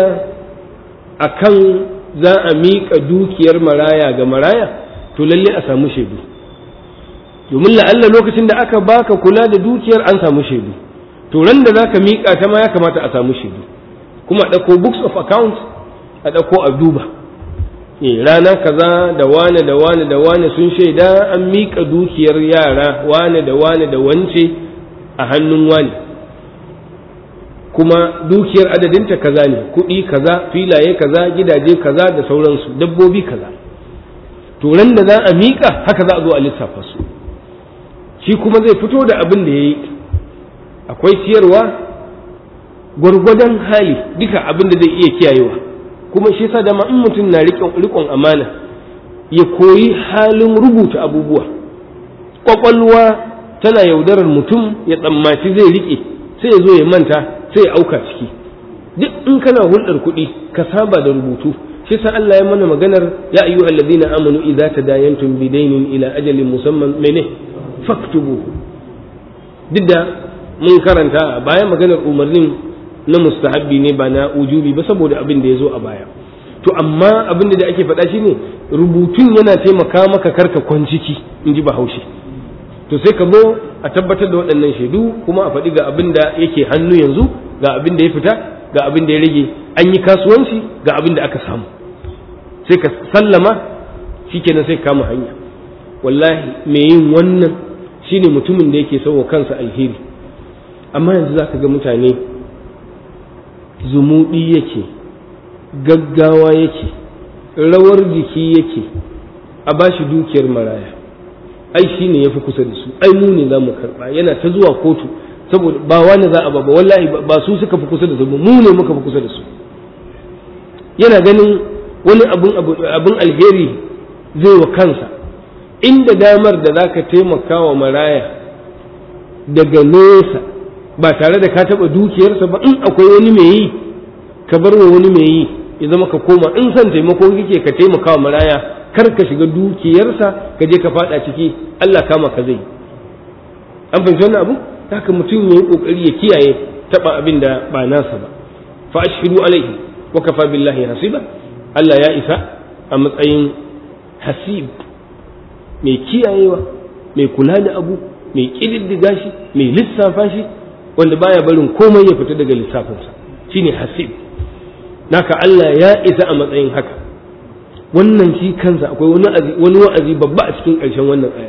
a kan za a miƙa dukiyar maraya ga maraya to lalle a samu shaidu domin la'alla lokacin da aka baka kula da dukiyar an samu shaidu to ran da za ka miƙa ta ma ya kamata a samu shaidu kuma a ɗauko books of account a ɗauko a duba rana kaza da wane da wane da wane sun shaida an miƙa dukiyar yara wane da wane da wance a hannun wane kuma dukiyar adadinta kaza ne kuɗi kaza filaye kaza gidaje kaza da sauransu dabbobi kaza to ran da za a miƙa haka za a zo a lissafa su shi kuma zai fito da abin da ya yi akwai ciyarwa gwargwadon hali duka abin da zai iya kiyayewa kuma shi yasa dama in mutum na riƙon amana ya koyi halin rubuta abubuwa ƙwaƙwalwa tana yaudarar mutum ya tsammaci zai riƙe sai ya zo ya manta sai ya auka ciki duk in kana hulɗar kuɗi ka saba da rubutu shi sa Allah ya mana maganar ya ayyu alladhina amanu idza tadayantum bidainin ila ajalin musamman mene faktubu duk da mun karanta a baya maganar umarnin na mustahabbi ne ba na ujubi ba saboda abin da ya zo a baya to amma abin da ake faɗa shine rubutun yana taimaka maka karka kwanciki in ji bahaushe to sai ka zo a tabbatar da waɗannan shaidu kuma a faɗi ga abin da yake hannu yanzu ga abin da ya fita ga abin da ya rage an yi kasuwanci ga abin da aka samu sai ka sallama shikenan sai ka kama hanya wallahi mai yin wannan shine mutumin da yake sauwa kansa alheri amma yanzu za ka ga mutane zumuɗi yake gaggawa yake rawar jiki yake a bashi dukiyar maraya ai shi ne ya fi kusa da su ai mu ne za mu karɓa yana ta zuwa kotu saboda ba wani za a ba wallahi ba su suka fi kusa da su mu ne muka fi kusa da su yana ganin wani abin alheri zai wa kansa inda damar da za ka taimaka wa maraya daga nesa ba tare da ka taɓa dukiyarsa ba in akwai wani mai yi ka bar wa wani mai yi ya zama ka koma in son taimako kake ka taimaka wa maraya kar ka shiga dukiyarsa ka je ka fada ciki Allah kama ka zai an fahimci wannan abu haka mutum ya yi kokari ya kiyaye taba abin da ba nasa ba fa ashhidu alaihi wa kafa billahi hasiba Allah ya isa a matsayin hasib mai kiyayewa mai kula da abu mai kididdiga shi mai lissafa shi wanda baya barin komai ya fita daga lissafinsa shine hasib naka Allah ya isa a matsayin haka wannan shi kansa akwai wani wa'azi babba a cikin ƙarshen wannan aya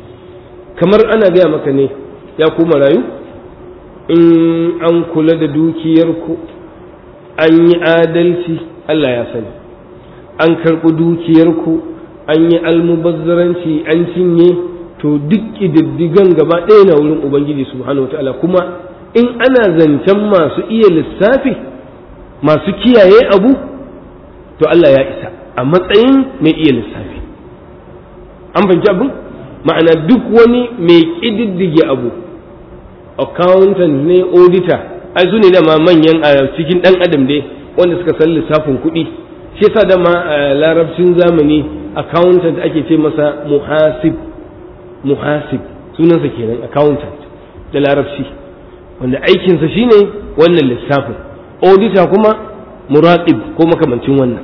kamar ana gaya maka ne ya kuma rayu in an kula da dukiyarku an yi adalci Allah ya sani an karɓi dukiyarku an yi almubazzaranci an cinye to duk ƙididdigan gaba ɗaya na wurin ubangiji subhanahu wa ta'ala kuma in ana zancen masu iya lissafi masu kiyaye abu to Allah ya isa a matsayin mai iya lissafi an fahimci abin ma'ana duk wani mai ƙididdige abu accountant ne auditor ai su ne dama manyan a cikin ɗan adam dai wanda suka san lissafin kuɗi shi yasa dama a larabcin zamani accountant ake ce masa muhasib muhasib sunansa kenan accountant da larabci wanda aikinsa shine wannan lissafin auditor kuma muraqib ko makamancin wannan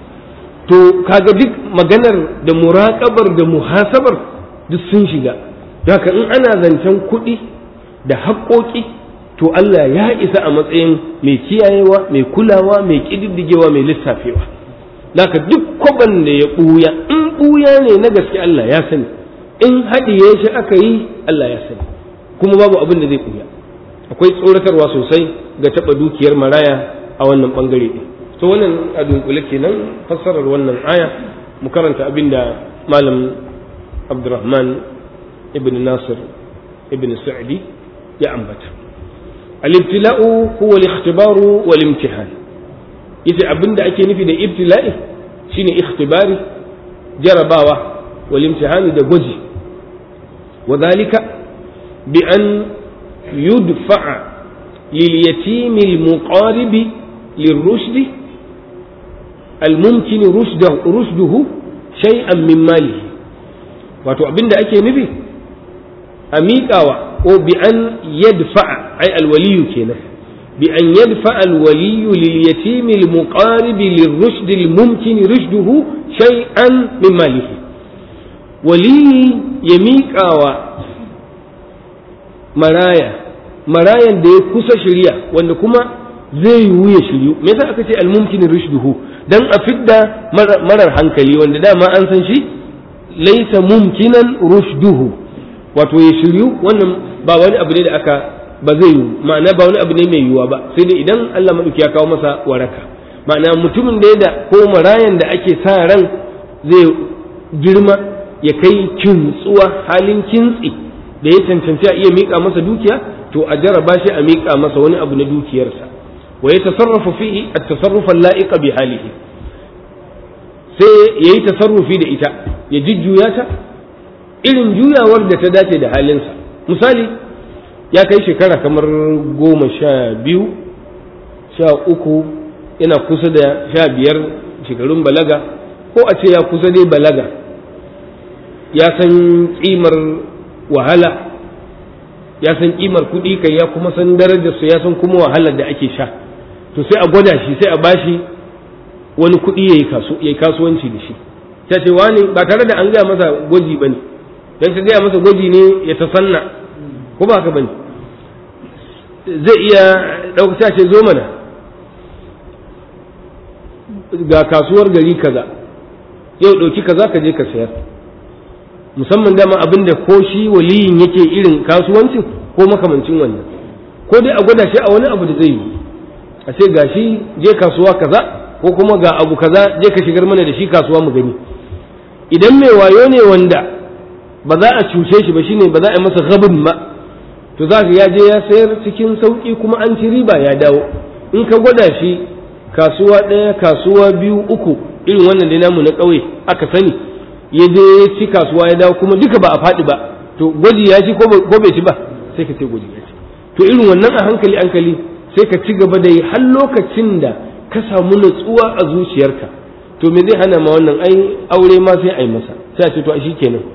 to kaga duk maganar da muraƙabar da muhasabar duk sun shiga haka in ana zancen kuɗi da haƙoƙi to Allah ya isa a matsayin mai kiyayewa mai kulawa mai ƙididdigewa mai lissafewa haka duk kwaban da ya ɓuya in ɓuya ne na gaske Allah ya sani in haɗiye shi aka yi Allah ya sani kuma babu abin da zai ɓuya akwai tsoratarwa sosai ga taɓa dukiyar maraya a wannan ɓangare ɗin to wannan a dunkule kenan fassarar wannan aya mu karanta abin da malam abdurrahman ibn nasir ibn sa'di ya ambata al-ibtila'u huwa al-ikhtibaru wal imtihan yace abin da ake nufi da ibtila'i shine ikhtibari jarabawa wal imtihan da gwaji وذلك بأن يدفع لليتيم المقارب للرشد الممكن رشده, رشده شيئا من ماله wato abin da ake nufi a miƙawa ko bi an yadfa'a ai alwaliyu kenan bi an yadfa'a alwaliyu lil yatimi al muqarib lil rushd al mumkin rushduhu shay'an min malihi wali ya miƙawa maraya marayan da ya kusa shirya wanda kuma zai yiwu ya shiryu me yasa aka ce almumkin rushduhu dan a fidda marar hankali wanda dama an san shi laisa mumkinan rushduhu wato ya shiryu wannan ba wani abu ne da aka ba zai yiwu ma'ana ba wani abu ne mai yiwuwa ba sai dai idan Allah madauki ya kawo masa waraka ma'ana mutumin da da ko marayan da ake sa ran zai girma ya kai kintsuwa halin kintsi da ya cancanci a iya miƙa masa dukiya to a jaraba shi a miƙa masa wani abu na dukiyarsa wa ya tasarrafa fihi at-tasarrufa la'iqa bi halihi sai yayi tasarrufi da ita ya jujjuya ta irin juyawar da ta dace da halinsa misali ya kai shekara kamar goma sha biyu sha uku yana kusa da sha biyar shekarun balaga ko a ce ya kusa dai balaga ya san kimar wahala ya san kimar kuɗi kai ya kuma san darajar su ya san kuma wahalar da ake sha to sai a gwada shi sai a bashi wani kuɗi ya yi kasuwanci da shi ta ce wani ba tare da an gaya masa gwaji ba ne don ka gaya masa gwaji ne ya ta sanna ko ba ka ba ne zai iya ɗauka ce zo mana ga kasuwar gari kaza yau ɗauki kaza ka je ka sayar musamman dama abin da ko shi waliyin yake irin kasuwancin ko makamancin wannan ko dai a gwada shi a wani abu da zai yi a ce ga shi je kasuwa kaza ko kuma ga abu kaza je ka shigar mana da shi kasuwa mu gani idan mai wayo ne wanda ba za a cuce shi ba shine ba za a yi masa gabin ba to za ka ya je ya sayar cikin sauki kuma an ci riba ya dawo in ka gwada shi kasuwa ɗaya kasuwa biyu uku irin wannan da namu na ƙauye aka sani ya je ya ci kasuwa ya dawo kuma duka ba a faɗi ba to gwaji ya ci ko bai ci ba sai ka ce gwaji ya ci to irin wannan a hankali hankali sai ka ci gaba da yi har lokacin da ka samu natsuwa a zuciyarka to me zai hana ma wannan ai aure ma sai ai masa sai a ce to a kenan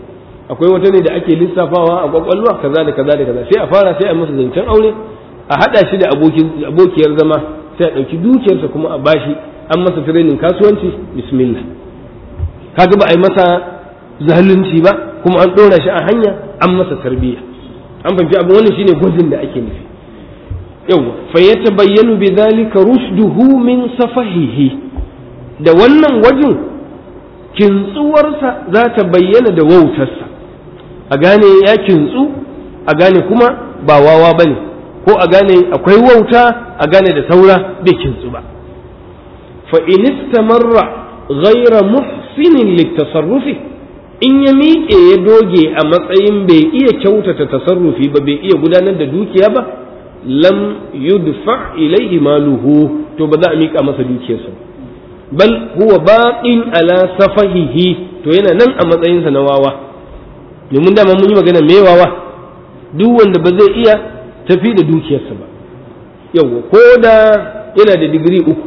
akwai wata ne da ake lissafawa a kwakwalwa kaza da kaza da kaza sai a fara sai a masa zancen aure a hada shi da abokiyar zama sai a ɗauki dukiyarsa kuma a bashi an masa training kasuwanci bismillah kaga ba a yi masa zalunci ba kuma an ɗora shi a hanya an masa tarbiyya an fahimci abin wannan shine gwajin da ake nufi yau fa yatabayyanu bi dhalika rushduhu min safahihi da wannan gwajin kintsuwarsa za ta bayyana da wautarsa a gane ya kintsu a gane kuma ba wawa bane ko a gane akwai wauta a gane da saura bai kintsu ba fa in istamarra ghayra muhsinin litasarrufi in ya miƙe ya doge a matsayin bai iya kyautata tasarrufi ba bai iya gudanar da dukiya ba lam yudfa ilaihi maluhu to ba za a miƙa masa dukiyarsa bal huwa baqin ala safahihi to yana nan a matsayinsa na wawa domin dama mun yi magana me wawa duk wanda ba zai iya tafi da dukiyarsa ba yawwa ko da yana da digiri uku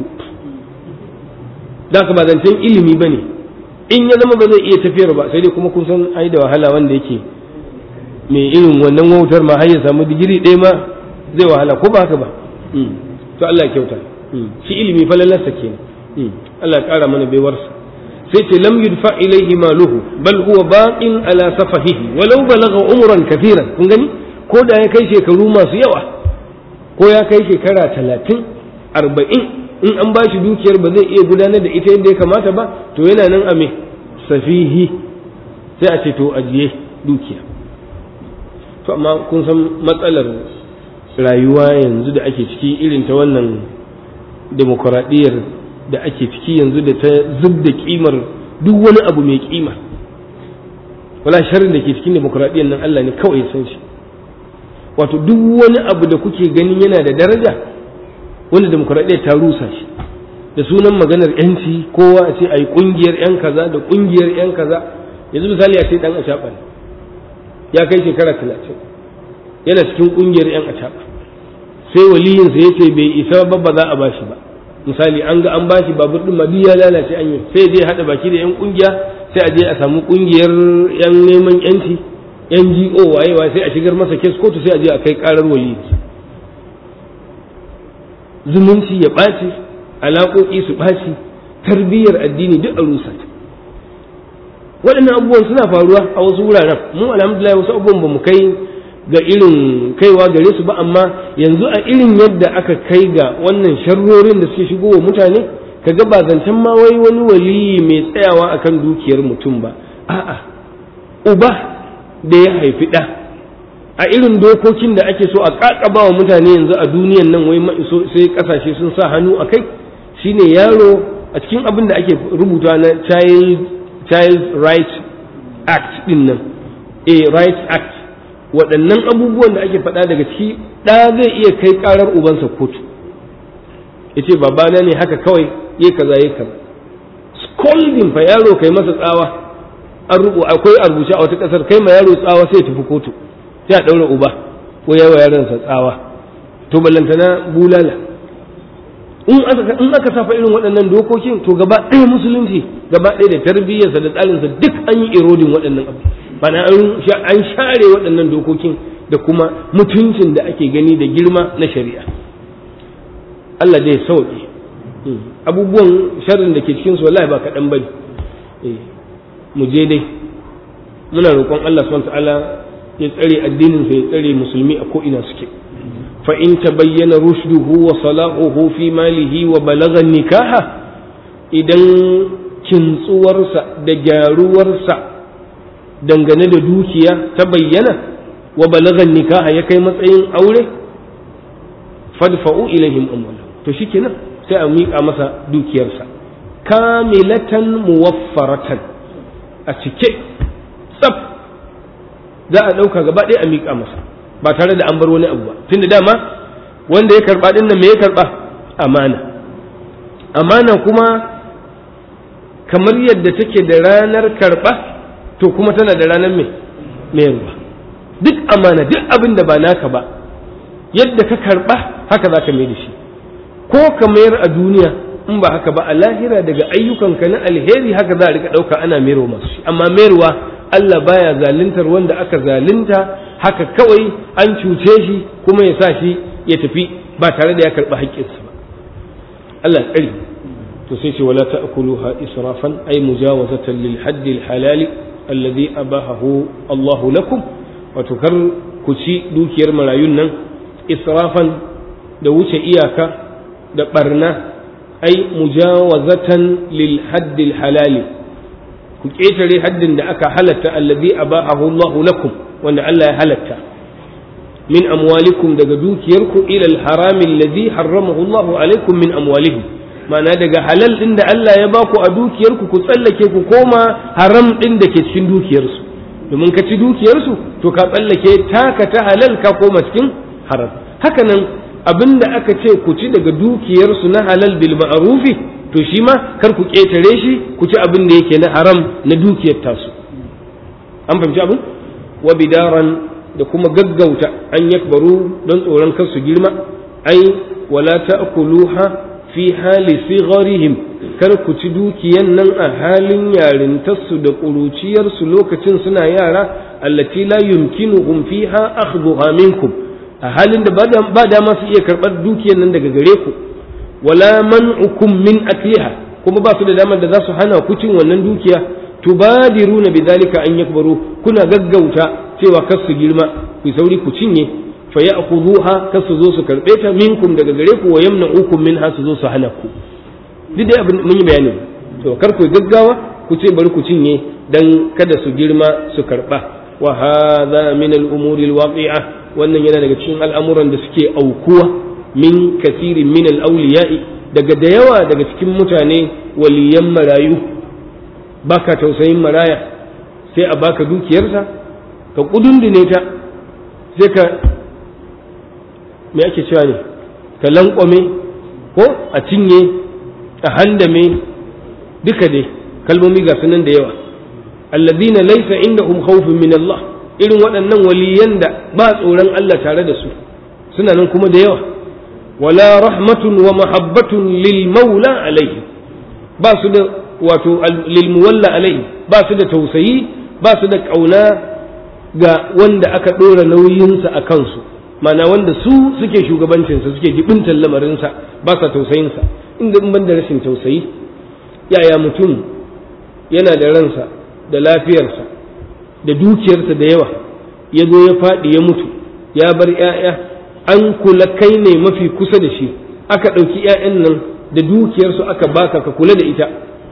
da ka ba zancen ilimi ba ne in ya zama ba zai iya tafiyar ba sai dai kuma kun san ai da wahala wanda yake mai irin wannan wautar ma har ya samu digiri ɗaya ma zai wahala ko ba haka ba to Allah ya kyauta shi ilimi falalarsa kenan Allah ya ƙara mana baiwarsa sai ce lam yudfa ilaihi maluhu bal huwa baqin ala safahihi walau balagha umran kathiran kun gani ko da ya kai shekaru masu yawa ko ya kai shekara talatin arba'in in an ba shi dukiyar ba zai iya gudanar da ita yadda ya kamata ba to yana nan a me safihi sai a ce to ajiye dukiya to amma kun san matsalar rayuwa yanzu da ake ciki irin ta wannan demokuraɗiyyar da ake ciki yanzu da ta zub da kimar duk wani abu mai kima wala sharrin da ke cikin demokuraɗiyyar nan Allah ne kawai ya san shi wato duk wani abu da kuke ganin yana da daraja wanda demokuraɗiyya ta rusa shi da sunan maganar yanci kowa a ce a yi ƙungiyar yan kaza da ƙungiyar yan kaza yanzu misali a ce ɗan acaɓa ne ya kai shekara talatin yana cikin ƙungiyar yan acaɓa sai waliyinsa ya ce bai isa ba ba za a bashi ba misali an ga an bashi babur ɗin ma ya lalace an yi sai je haɗa baki da yan ƙungiya sai a je a samu ƙungiyar yan neman yanci yan GO waye waye sai a shigar masa kes kotu sai a je a kai karar waliyinsa zumunci ya ɓaci alaƙoƙi su ɓaci tarbiyyar addini duk a rusa waɗannan abubuwan suna faruwa a wasu wuraren mu alhamdulillah wasu abubuwan ba mu kai ga irin kaiwa gare su ba amma yanzu a irin yadda aka kai ga wannan sharrorin da suke shigo wa mutane kaga ba zancen ma wai wani waliyi mai tsayawa akan dukiyar mutum ba a'a uba da ya haifi ɗa a irin dokokin da ake so a ƙaƙaba wa mutane yanzu a duniyan nan wai sai ƙasashe sun sa hannu a kai shine yaro a cikin abin da ake rubuta na child child right act din nan a right act waɗannan abubuwan da ake faɗa daga ciki ɗa zai iya kai ƙarar ubansa kotu ya ce babana ne haka kawai ya kaza ya kaza scolding fa yaro kai masa tsawa an rubu akwai a rubuce a wata kasar kai ma yaro tsawa sai tafi kotu sai a daura uba ko yawa yaronsa tsawa to ballantana bulala in aka in aka safa irin waɗannan dokokin to gaba ɗaya musulunci gaba ɗaya da tarbiyyarsa da tsarinsa duk an yi erodin waɗannan abu bana an share waɗannan dokokin da kuma mutuncin da ake gani da girma na shari'a Allah dai sauƙi abubuwan sharrin da ke cikin su wallahi ba kaɗan bane mu je dai muna roƙon Allah subhanahu ta'ala ya tsare addinin sa ya tsare musulmi a ko ina suke fa in tabayyana rushduhu wa salahuhu fi malihi wa balagha nikaha idan kintsuwarsa da gyaruwarsa dangane da dukiya ta bayyana wa balagha nikaha ya kai matsayin aure fadfa'u ilaihim amwalahum to shikenan sai a miƙa masa dukiyarsa kamilatan muwaffaratan a cike tsaf za a ɗauka gaba ɗaya a miƙa masa ba tare da an bar wani abu ba tunda dama wanda ya karɓa ɗin nan me ya karɓa amana amana kuma kamar yadda take da ranar karɓa to kuma tana da ranar mai mayarwa duk amana duk abin da ba naka ba yadda ka karɓa haka za ka mai da shi ko ka mayar a duniya in ba haka ba a lahira daga ayyukanka na alheri haka za a rika ɗauka ana mayarwa masu shi amma mayarwa Allah baya zaluntar wanda aka zalunta haka kawai an cuce shi kuma ya sa shi ya tafi ba tare da ya karɓi haƙƙinsa ba Allah tsari to sai ce wala ta'kuluha israfan ay mujawazatan lil haddi al halali alladhi abahahu Allah lakum wato kar ku ci dukiyar marayun nan israfan da wuce iyaka da barna ai mujawazatan lil haddi halali ku ƙetare haddin da aka halatta allazi abahahu Allahu lakum wanda Allah ya halatta min amwalikum daga dukiyarku ila al-haram allazi harramahu Allahu alaikum min amwalihim ma'ana daga halal din da Allah ya baku a dukiyarku ku tsallake ku koma haram din da ke cikin dukiyarsu domin ka ci dukiyarsu to ka tsallake taka ta halal ka koma cikin haram haka nan abinda aka ce ku ci daga dukiyarsu na halal bil ma'rufi to shi ma kar ku ƙetare shi ku ci abin da yake na haram na dukiyar tasu an fahimci abin wa bidaran da kuma gaggauta an yakbaru don tsoron kar su girma ai wala ta'kuluha fi hali sigharihim kar ku ci dukiyan nan a halin yarintarsu da ƙuruciyarsu lokacin suna yara allati la yumkinuhum fiha akhdhuha minkum a halin da ba dama su iya karɓar dukiyan nan daga gare ku wala man'ukum min akliha kuma ba su da damar da za su hana ku cin wannan dukiya tubadiruna bidhalika an yakbaru kuna gaggauta cewa kar su girma ku sauri ku cinye fa ya'khudhuha kar su zo su karbe ta minkum daga gare ku wa yamna'ukum minha su zo su hana ku duk dai abin mun yi bayani to kar ku gaggawa ku ce bari ku cinye dan kada su girma su karba wa hadha min al-umuri al-waqi'a wannan yana daga cikin al'amuran da suke aukuwa min kasirin min al-awliya'i daga da yawa daga cikin mutane waliyan marayu baka tausayin maraya sai a baka dukiyarsa ka kudundune ta sai ka me ake cewa ne ka lankwame ko a cinye a handame duka dai kalmomi ga sunan da yawa alladhina laysa indahum khawfun min Allah irin waɗannan waliyan da ba tsoron Allah tare da su suna nan kuma da yawa wala rahmatun wa mahabbatun lil maula alaihi ba su da wato lil muwalla alaihi ba su da tausayi ba su da kauna ga wanda aka ɗora nauyinsa a kansu mana wanda su suke shugabancinsa suke jibintar lamarinsa ba sa tausayinsa inda in ban da rashin tausayi yaya mutum yana da ransa da lafiyarsa da dukiyarsa da yawa ya zo ya faɗi ya mutu ya bar ‘ya'ya an kula kai ne mafi kusa da shi aka ɗauki ‘ya'yan nan da dukiyarsu aka baka ka kula da ita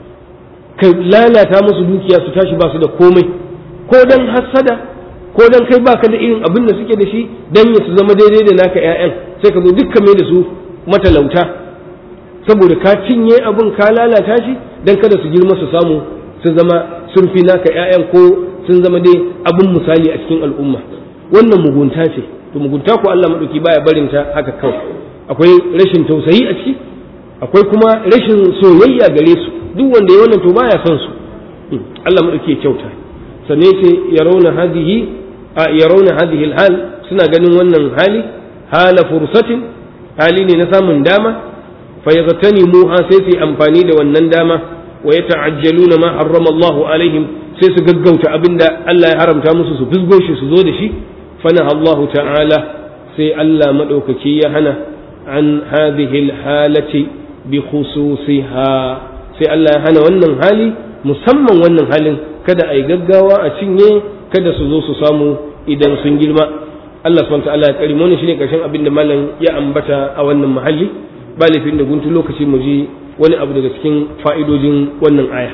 ka lalata musu dukiya su tashi ba su da komai ko don hassada ko don kai baka da irin abin da suke da shi don ya su zama daidai da naka ‘ya'yan sai ka zo dukka mai da su matalauta saboda ka cinye abin ka lalata shi don kada su girma su samu su zama sun fi naka ‘ya'yan ko sun zama dai abin misali a cikin al'umma wannan mugunta ce to mugunta ko Allah maɗauki baya barin ta haka kawai akwai rashin tausayi a ciki akwai kuma rashin soyayya gare su duk wanda ya wannan to baya son su Allah maɗauki ya kyauta sannan ce yarawna hadihi a yarawna hadihi hal suna ganin wannan hali hala fursatin hali ne na samun dama fa yaghtanimuha sai su amfani da wannan dama wa yata'ajjaluna ma harrama Allahu alaihim sai su gaggauta abinda Allah ya haramta musu su fusgo shi su zo da shi fana Allah ta'ala sai Allah madaukaki ya hana an hadhihi halati bi khususiha sai Allah ya hana wannan hali musamman wannan halin kada a yi gaggawa a cinye kada su zo su samu idan sun girma Allah subhanahu ta'ala ya kari wannan shine karshen abin da malam ya ambata a wannan mahalli ba laifin da guntu lokaci mu ji wani abu daga cikin fa'idojin wannan aya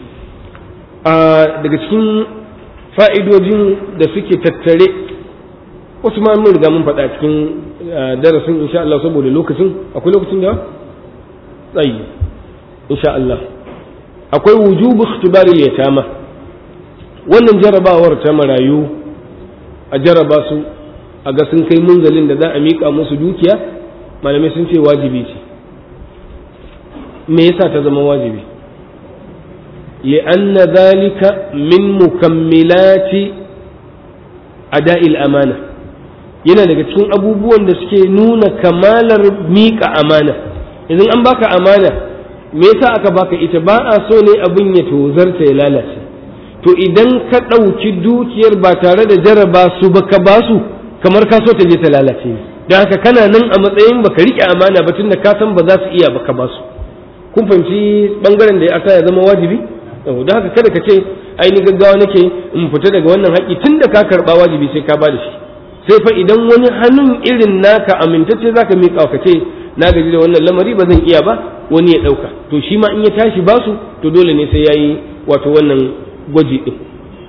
a daga cikin fa'idojin da suke tattare wasu ma mun riga mun faɗa cikin darasin insha Allah saboda lokacin akwai lokacin da tsayi insha Allah akwai wujubu ikhtibari yatama wannan jarabawar ta marayu a jaraba su a ga sun kai munzalin da za a miƙa musu dukiya malamai sun ce wajibi ce me yasa ta zama wajibi li'anna zalika min mukammilati ada'il amana yana daga cikin abubuwan da suke nuna kamalar miƙa amana idan an baka amana me yasa aka baka ita ba a so ne abin ya tozarta ya lalace to idan ka ɗauki dukiyar ba tare da jaraba su ba ka ba su kamar ka so ta je ta lalace don haka kana nan a matsayin baka riƙe amana ba tun da ka san ba za su iya baka ba su kun fahimci bangaren da ya asa ya zama wajibi don haka kada ka ce aini gaggawa nake in fita daga wannan haƙƙi tun da ka karɓa wajibi sai ka ba da shi sai fa idan wani hannun irin naka amintacce zaka miƙa ka ce na gaji da wannan lamari ba zan iya ba wani ya ɗauka to shi ma in ya tashi basu to dole ne sai yayi wato wannan gwaji ɗin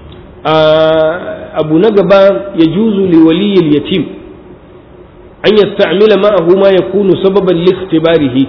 abu na gaba ya juzu li waliyil yatim an yasta'mila ma'ahu ma yakunu sababan li ikhtibarihi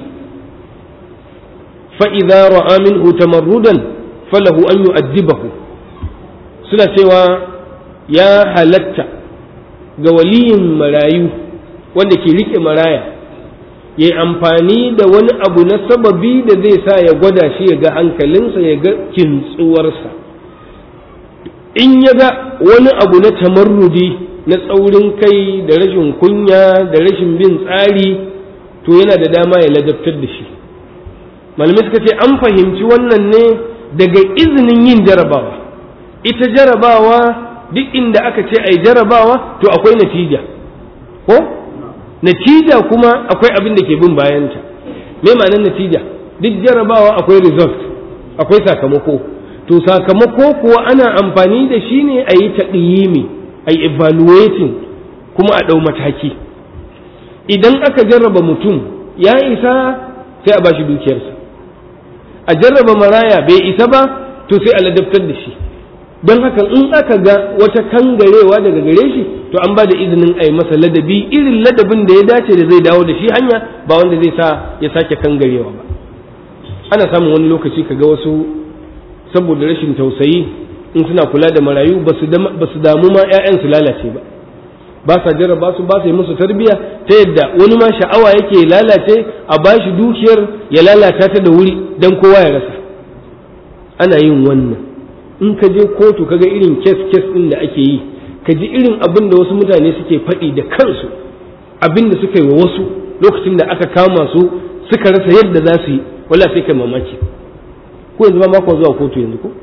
fa idza ra'a minhu tamarrudan falahu an yu'addibahu suna cewa ya halatta ga waliyin marayu wanda ke rike maraya ya yi amfani da wani abu na sababi da zai sa ya gwada shi ya ga hankalinsa ya ga kintsuwarsa in ya ga wani abu na tamarrudi na tsaurin kai da rashin kunya da rashin bin tsari to yana da dama ya ladabtar da shi malamai suka ce an fahimci wannan ne daga izinin yin jarabawa ita jarabawa duk inda aka ce ai jarabawa to akwai natija ko natija kuma akwai abin da ke bin bayanta me ma'anar natija duk jarabawa akwai result akwai sakamako to sakamako kuwa ana amfani da shi ne a yi taɗiyimi a yi evaluating kuma a ɗau mataki idan aka jarraba mutum ya isa sai a bashi dukiyarsa a jarraba maraya bai isa ba to sai a ladabtar da shi don haka in aka ga wata kangarewa daga gare shi to an ba da izinin a yi masa ladabi irin ladabin da ya dace da zai dawo da shi hanya ba wanda zai sa ya sake kangarewa ba ana samun wani lokaci kaga wasu saboda rashin tausayi in suna kula da marayu ba su damu ma 'ya'yan su lalace ba ba sa jarraba su ba su yi musu tarbiya ta yadda wani ma sha'awa yake lalace a bashi dukiyar ya lalata ta da wuri don kowa ya rasa ana yin wannan in ka je kotu kaga irin kes kes din da ake yi ka ji irin abin da wasu mutane suke faɗi da kansu abin da suka yi wa wasu lokacin da aka kama su suka rasa yadda za su yi wala sai kai mamaki ko yanzu ba mako zuwa kotu yanzu ko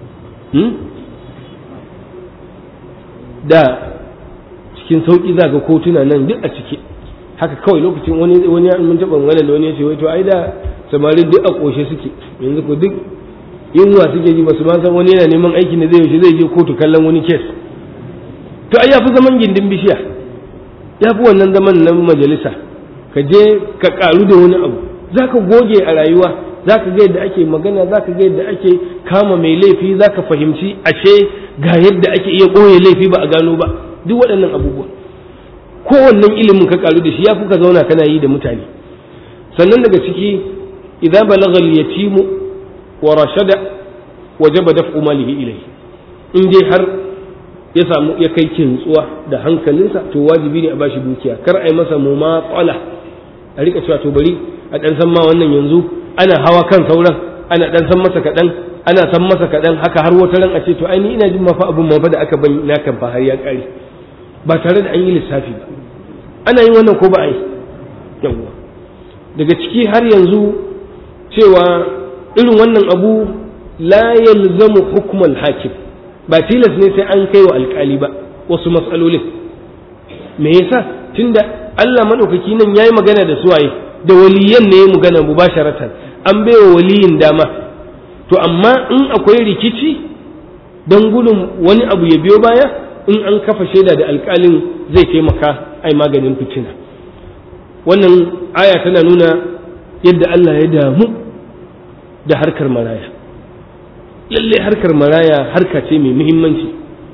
da cikin sauki za ga kotuna nan duk a ciki haka kawai lokacin wani wani mun taɓa magana da wani ya ce wai to ai da samarin duk a ƙoshe suke yanzu ko duk yunwa suke ji ba su ma san wani yana neman aiki ne zai yaushe zai je kotu kallon wani kes to ai yafi zaman gindin bishiya yafi wannan zaman nan majalisa ka je ka karu da wani abu zaka goge a rayuwa zaka ga yadda ake magana zaka ga yadda ake kama mai laifi zaka fahimci ashe ga yadda ake iya ɓoye laifi ba a gano ba duk waɗannan abubuwa kowannen ilimin ka karu da shi yafi ka zauna kana yi da mutane sannan daga ciki idza balagha al-yatimu wa rashada wajaba daf'u malihi ilayhi in dai har ya samu ya kai kintsuwa da hankalinsa to wajibi ne a bashi dukiya kar a yi masa mumatsala a rika cewa to bari a dan san ma wannan yanzu ana hawa kan sauran ana dan san masa kaɗan ana san masa kaɗan haka har wata ran a ce to ai ni ina jin mafa abun mafa da aka bani na kan fa har ya ƙare ba tare da an yi lissafi ba ana yin wannan ko ba a yi yawwa daga ciki har yanzu cewa irin wannan abu la yalzamu hukmal hakim ba tilas ne sai an kai wa alkali ba wasu matsalolin me yasa tunda Allah madaukaki nan yayi magana da suwaye da waliyan ne ya magana mubasharatan an baiwa waliyin dama to amma in akwai rikici don gudun wani abu ya biyo baya in an kafa shaida da alkalin zai taimaka ai maganin fitina wannan aya tana nuna yadda Allah ya damu da harkar maraya lalle harkar maraya harka ce mai muhimmanci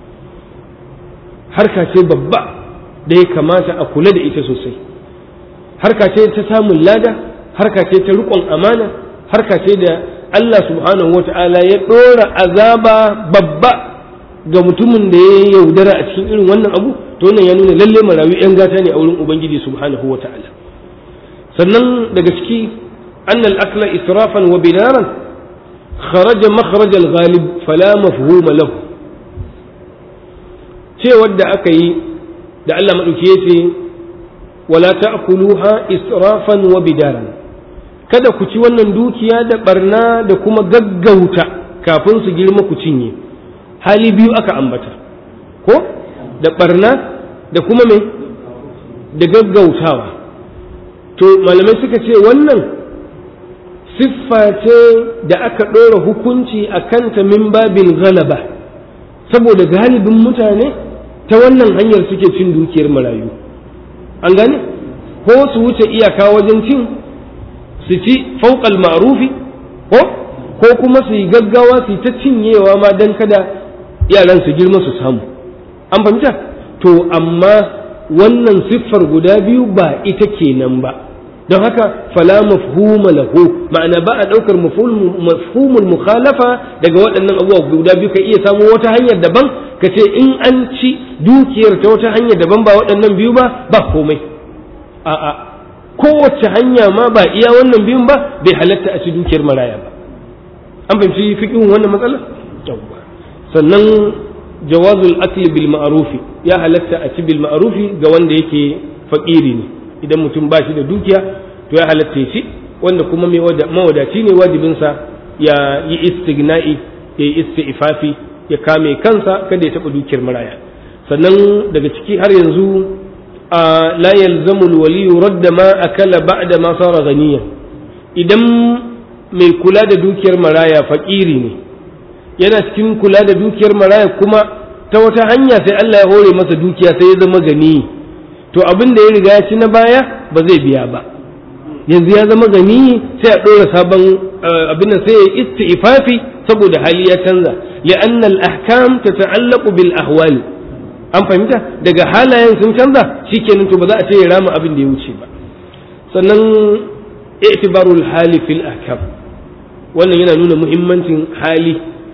harka ce babba da ya kamata a kula da ita sosai harka ce ta samun lada harka ce ta riƙon amana harka ce da Allah subhanahu wa ta'ala ya ɗora azaba babba ga mutumin da ya yaudara a cikin irin wannan abu to wannan ya nuna lalle marayu 'yan gata ne a wurin ubangiji subhanahu wa ta'ala sannan daga ciki أن الأكل إسرافا وبنارا خرج مخرج الغالب فلا مفهوم له ce wadda aka yi da Allah maɗauki ya ce wala ta'kuluha israfan wa bidaran kada ku ci wannan dukiya da barna da kuma gaggauta kafin su girma ku cinye hali biyu aka ambata ko da barna da kuma me da gaggautawa to malamai suka ce wannan siffa ce da aka ɗora hukunci a kanta min babin galaba saboda galibin mutane ta wannan hanyar suke cin dukiyar marayu an gane ko su wuce iyaka wajen cin su ci fauƙal ma'rufi ko ko kuma su yi gaggawa su yi ta cinyewa ma don kada yaran su girma su samu an fahimta to amma wannan siffar guda biyu ba ita kenan ba don haka fala mafhuma lahu ma'ana ba a ɗaukar mafhumul mukhalafa daga waɗannan abubuwa guda biyu ka iya samu wata hanyar daban ka ce in an ci dukiyar ta wata hanyar daban ba waɗannan biyu ba ba komai a'a kowace hanya ma ba iya wannan biyun ba bai halatta a ci dukiyar maraya ba an fahimci fiqhin wannan matsala sannan jawazul akli bil ma'rufi ya halatta a ci bil ma'rufi ga wanda yake fakiri ne idan mutum ba shi da dukiya to ya halatta ya ci wanda kuma mai mawadaci ne wajibinsa ya yi istigna'i ya yi isti'fafi ya kame kansa kada ya taɓa dukiyar maraya sannan daga ciki har yanzu a la yalzamu alwaliyu radda ma akala ba'da ma sara ganiyan idan mai kula da dukiyar maraya fakiri ne yana cikin kula da dukiyar maraya kuma ta wata hanya sai Allah ya hore masa dukiya sai ya zama gani to abin da ya riga ya ci na baya ba zai biya ba yanzu ya zama gani sai a ɗora sabon abin sai ya isti'fafi saboda hali ya canza li'anna al-ahkam tata'allaqu bil ahwal an fahimta daga halayen sun canza shikenan to ba za a ce ya rama abin da ya wuce ba sannan i'tibarul hali fil ahkam wannan yana nuna muhimmancin hali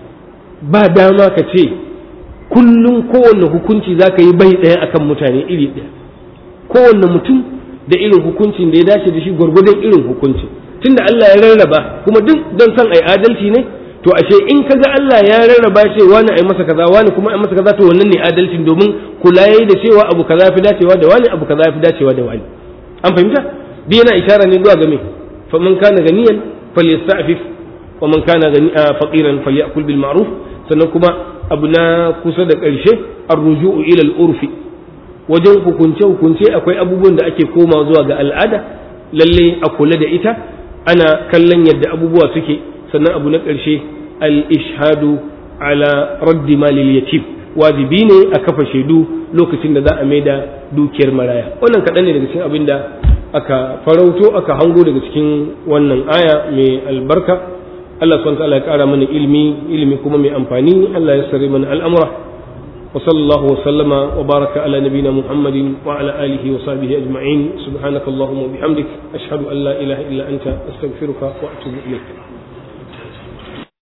ba dama ka ce kullum kowanne hukunci za ka yi bai ɗaya akan mutane iri ɗaya kowanne mutum da irin hukuncin da ya dace da shi gwargwadon irin hukuncin tunda Allah ya rarraba kuma duk don san ai adalci ne to ashe in kaga Allah ya rarraba ce wani ai masa kaza wani kuma ai masa kaza to wannan ne adalcin domin kula yayi da cewa abu kaza fi dacewa da wani abu kaza fi dacewa da wani an fahimta bi yana isharar ne zuwa ga me fa man kana ganiyan falyasta'fif wa man kana faqiran falyakul bil ma'ruf sannan kuma abu na kusa da ƙarshe ar-ruju'u ila al-urfi wajen hukunce-hukunce akwai abubuwan da ake koma zuwa ga al'ada lalle a kula da ita ana kallon yadda abubuwa suke sannan abu na ƙarshe al-ishhadu ala raddi malil yatim wajibi ne a kafa shaidu lokacin da za a maida dukiyar maraya wannan kaɗan ne daga cikin abin da aka farauto aka hango daga cikin wannan aya mai albarka Allah subhanahu wa ta'ala ya ƙara mana ilimi ilimi kuma mai amfani Allah ya sare mana al'amura وصلى الله وسلم وبارك على نبينا محمد وعلى آله وصحبه أجمعين سبحانك اللهم وبحمدك أشهد أن لا إله إلا أنت أستغفرك وأتوب إليك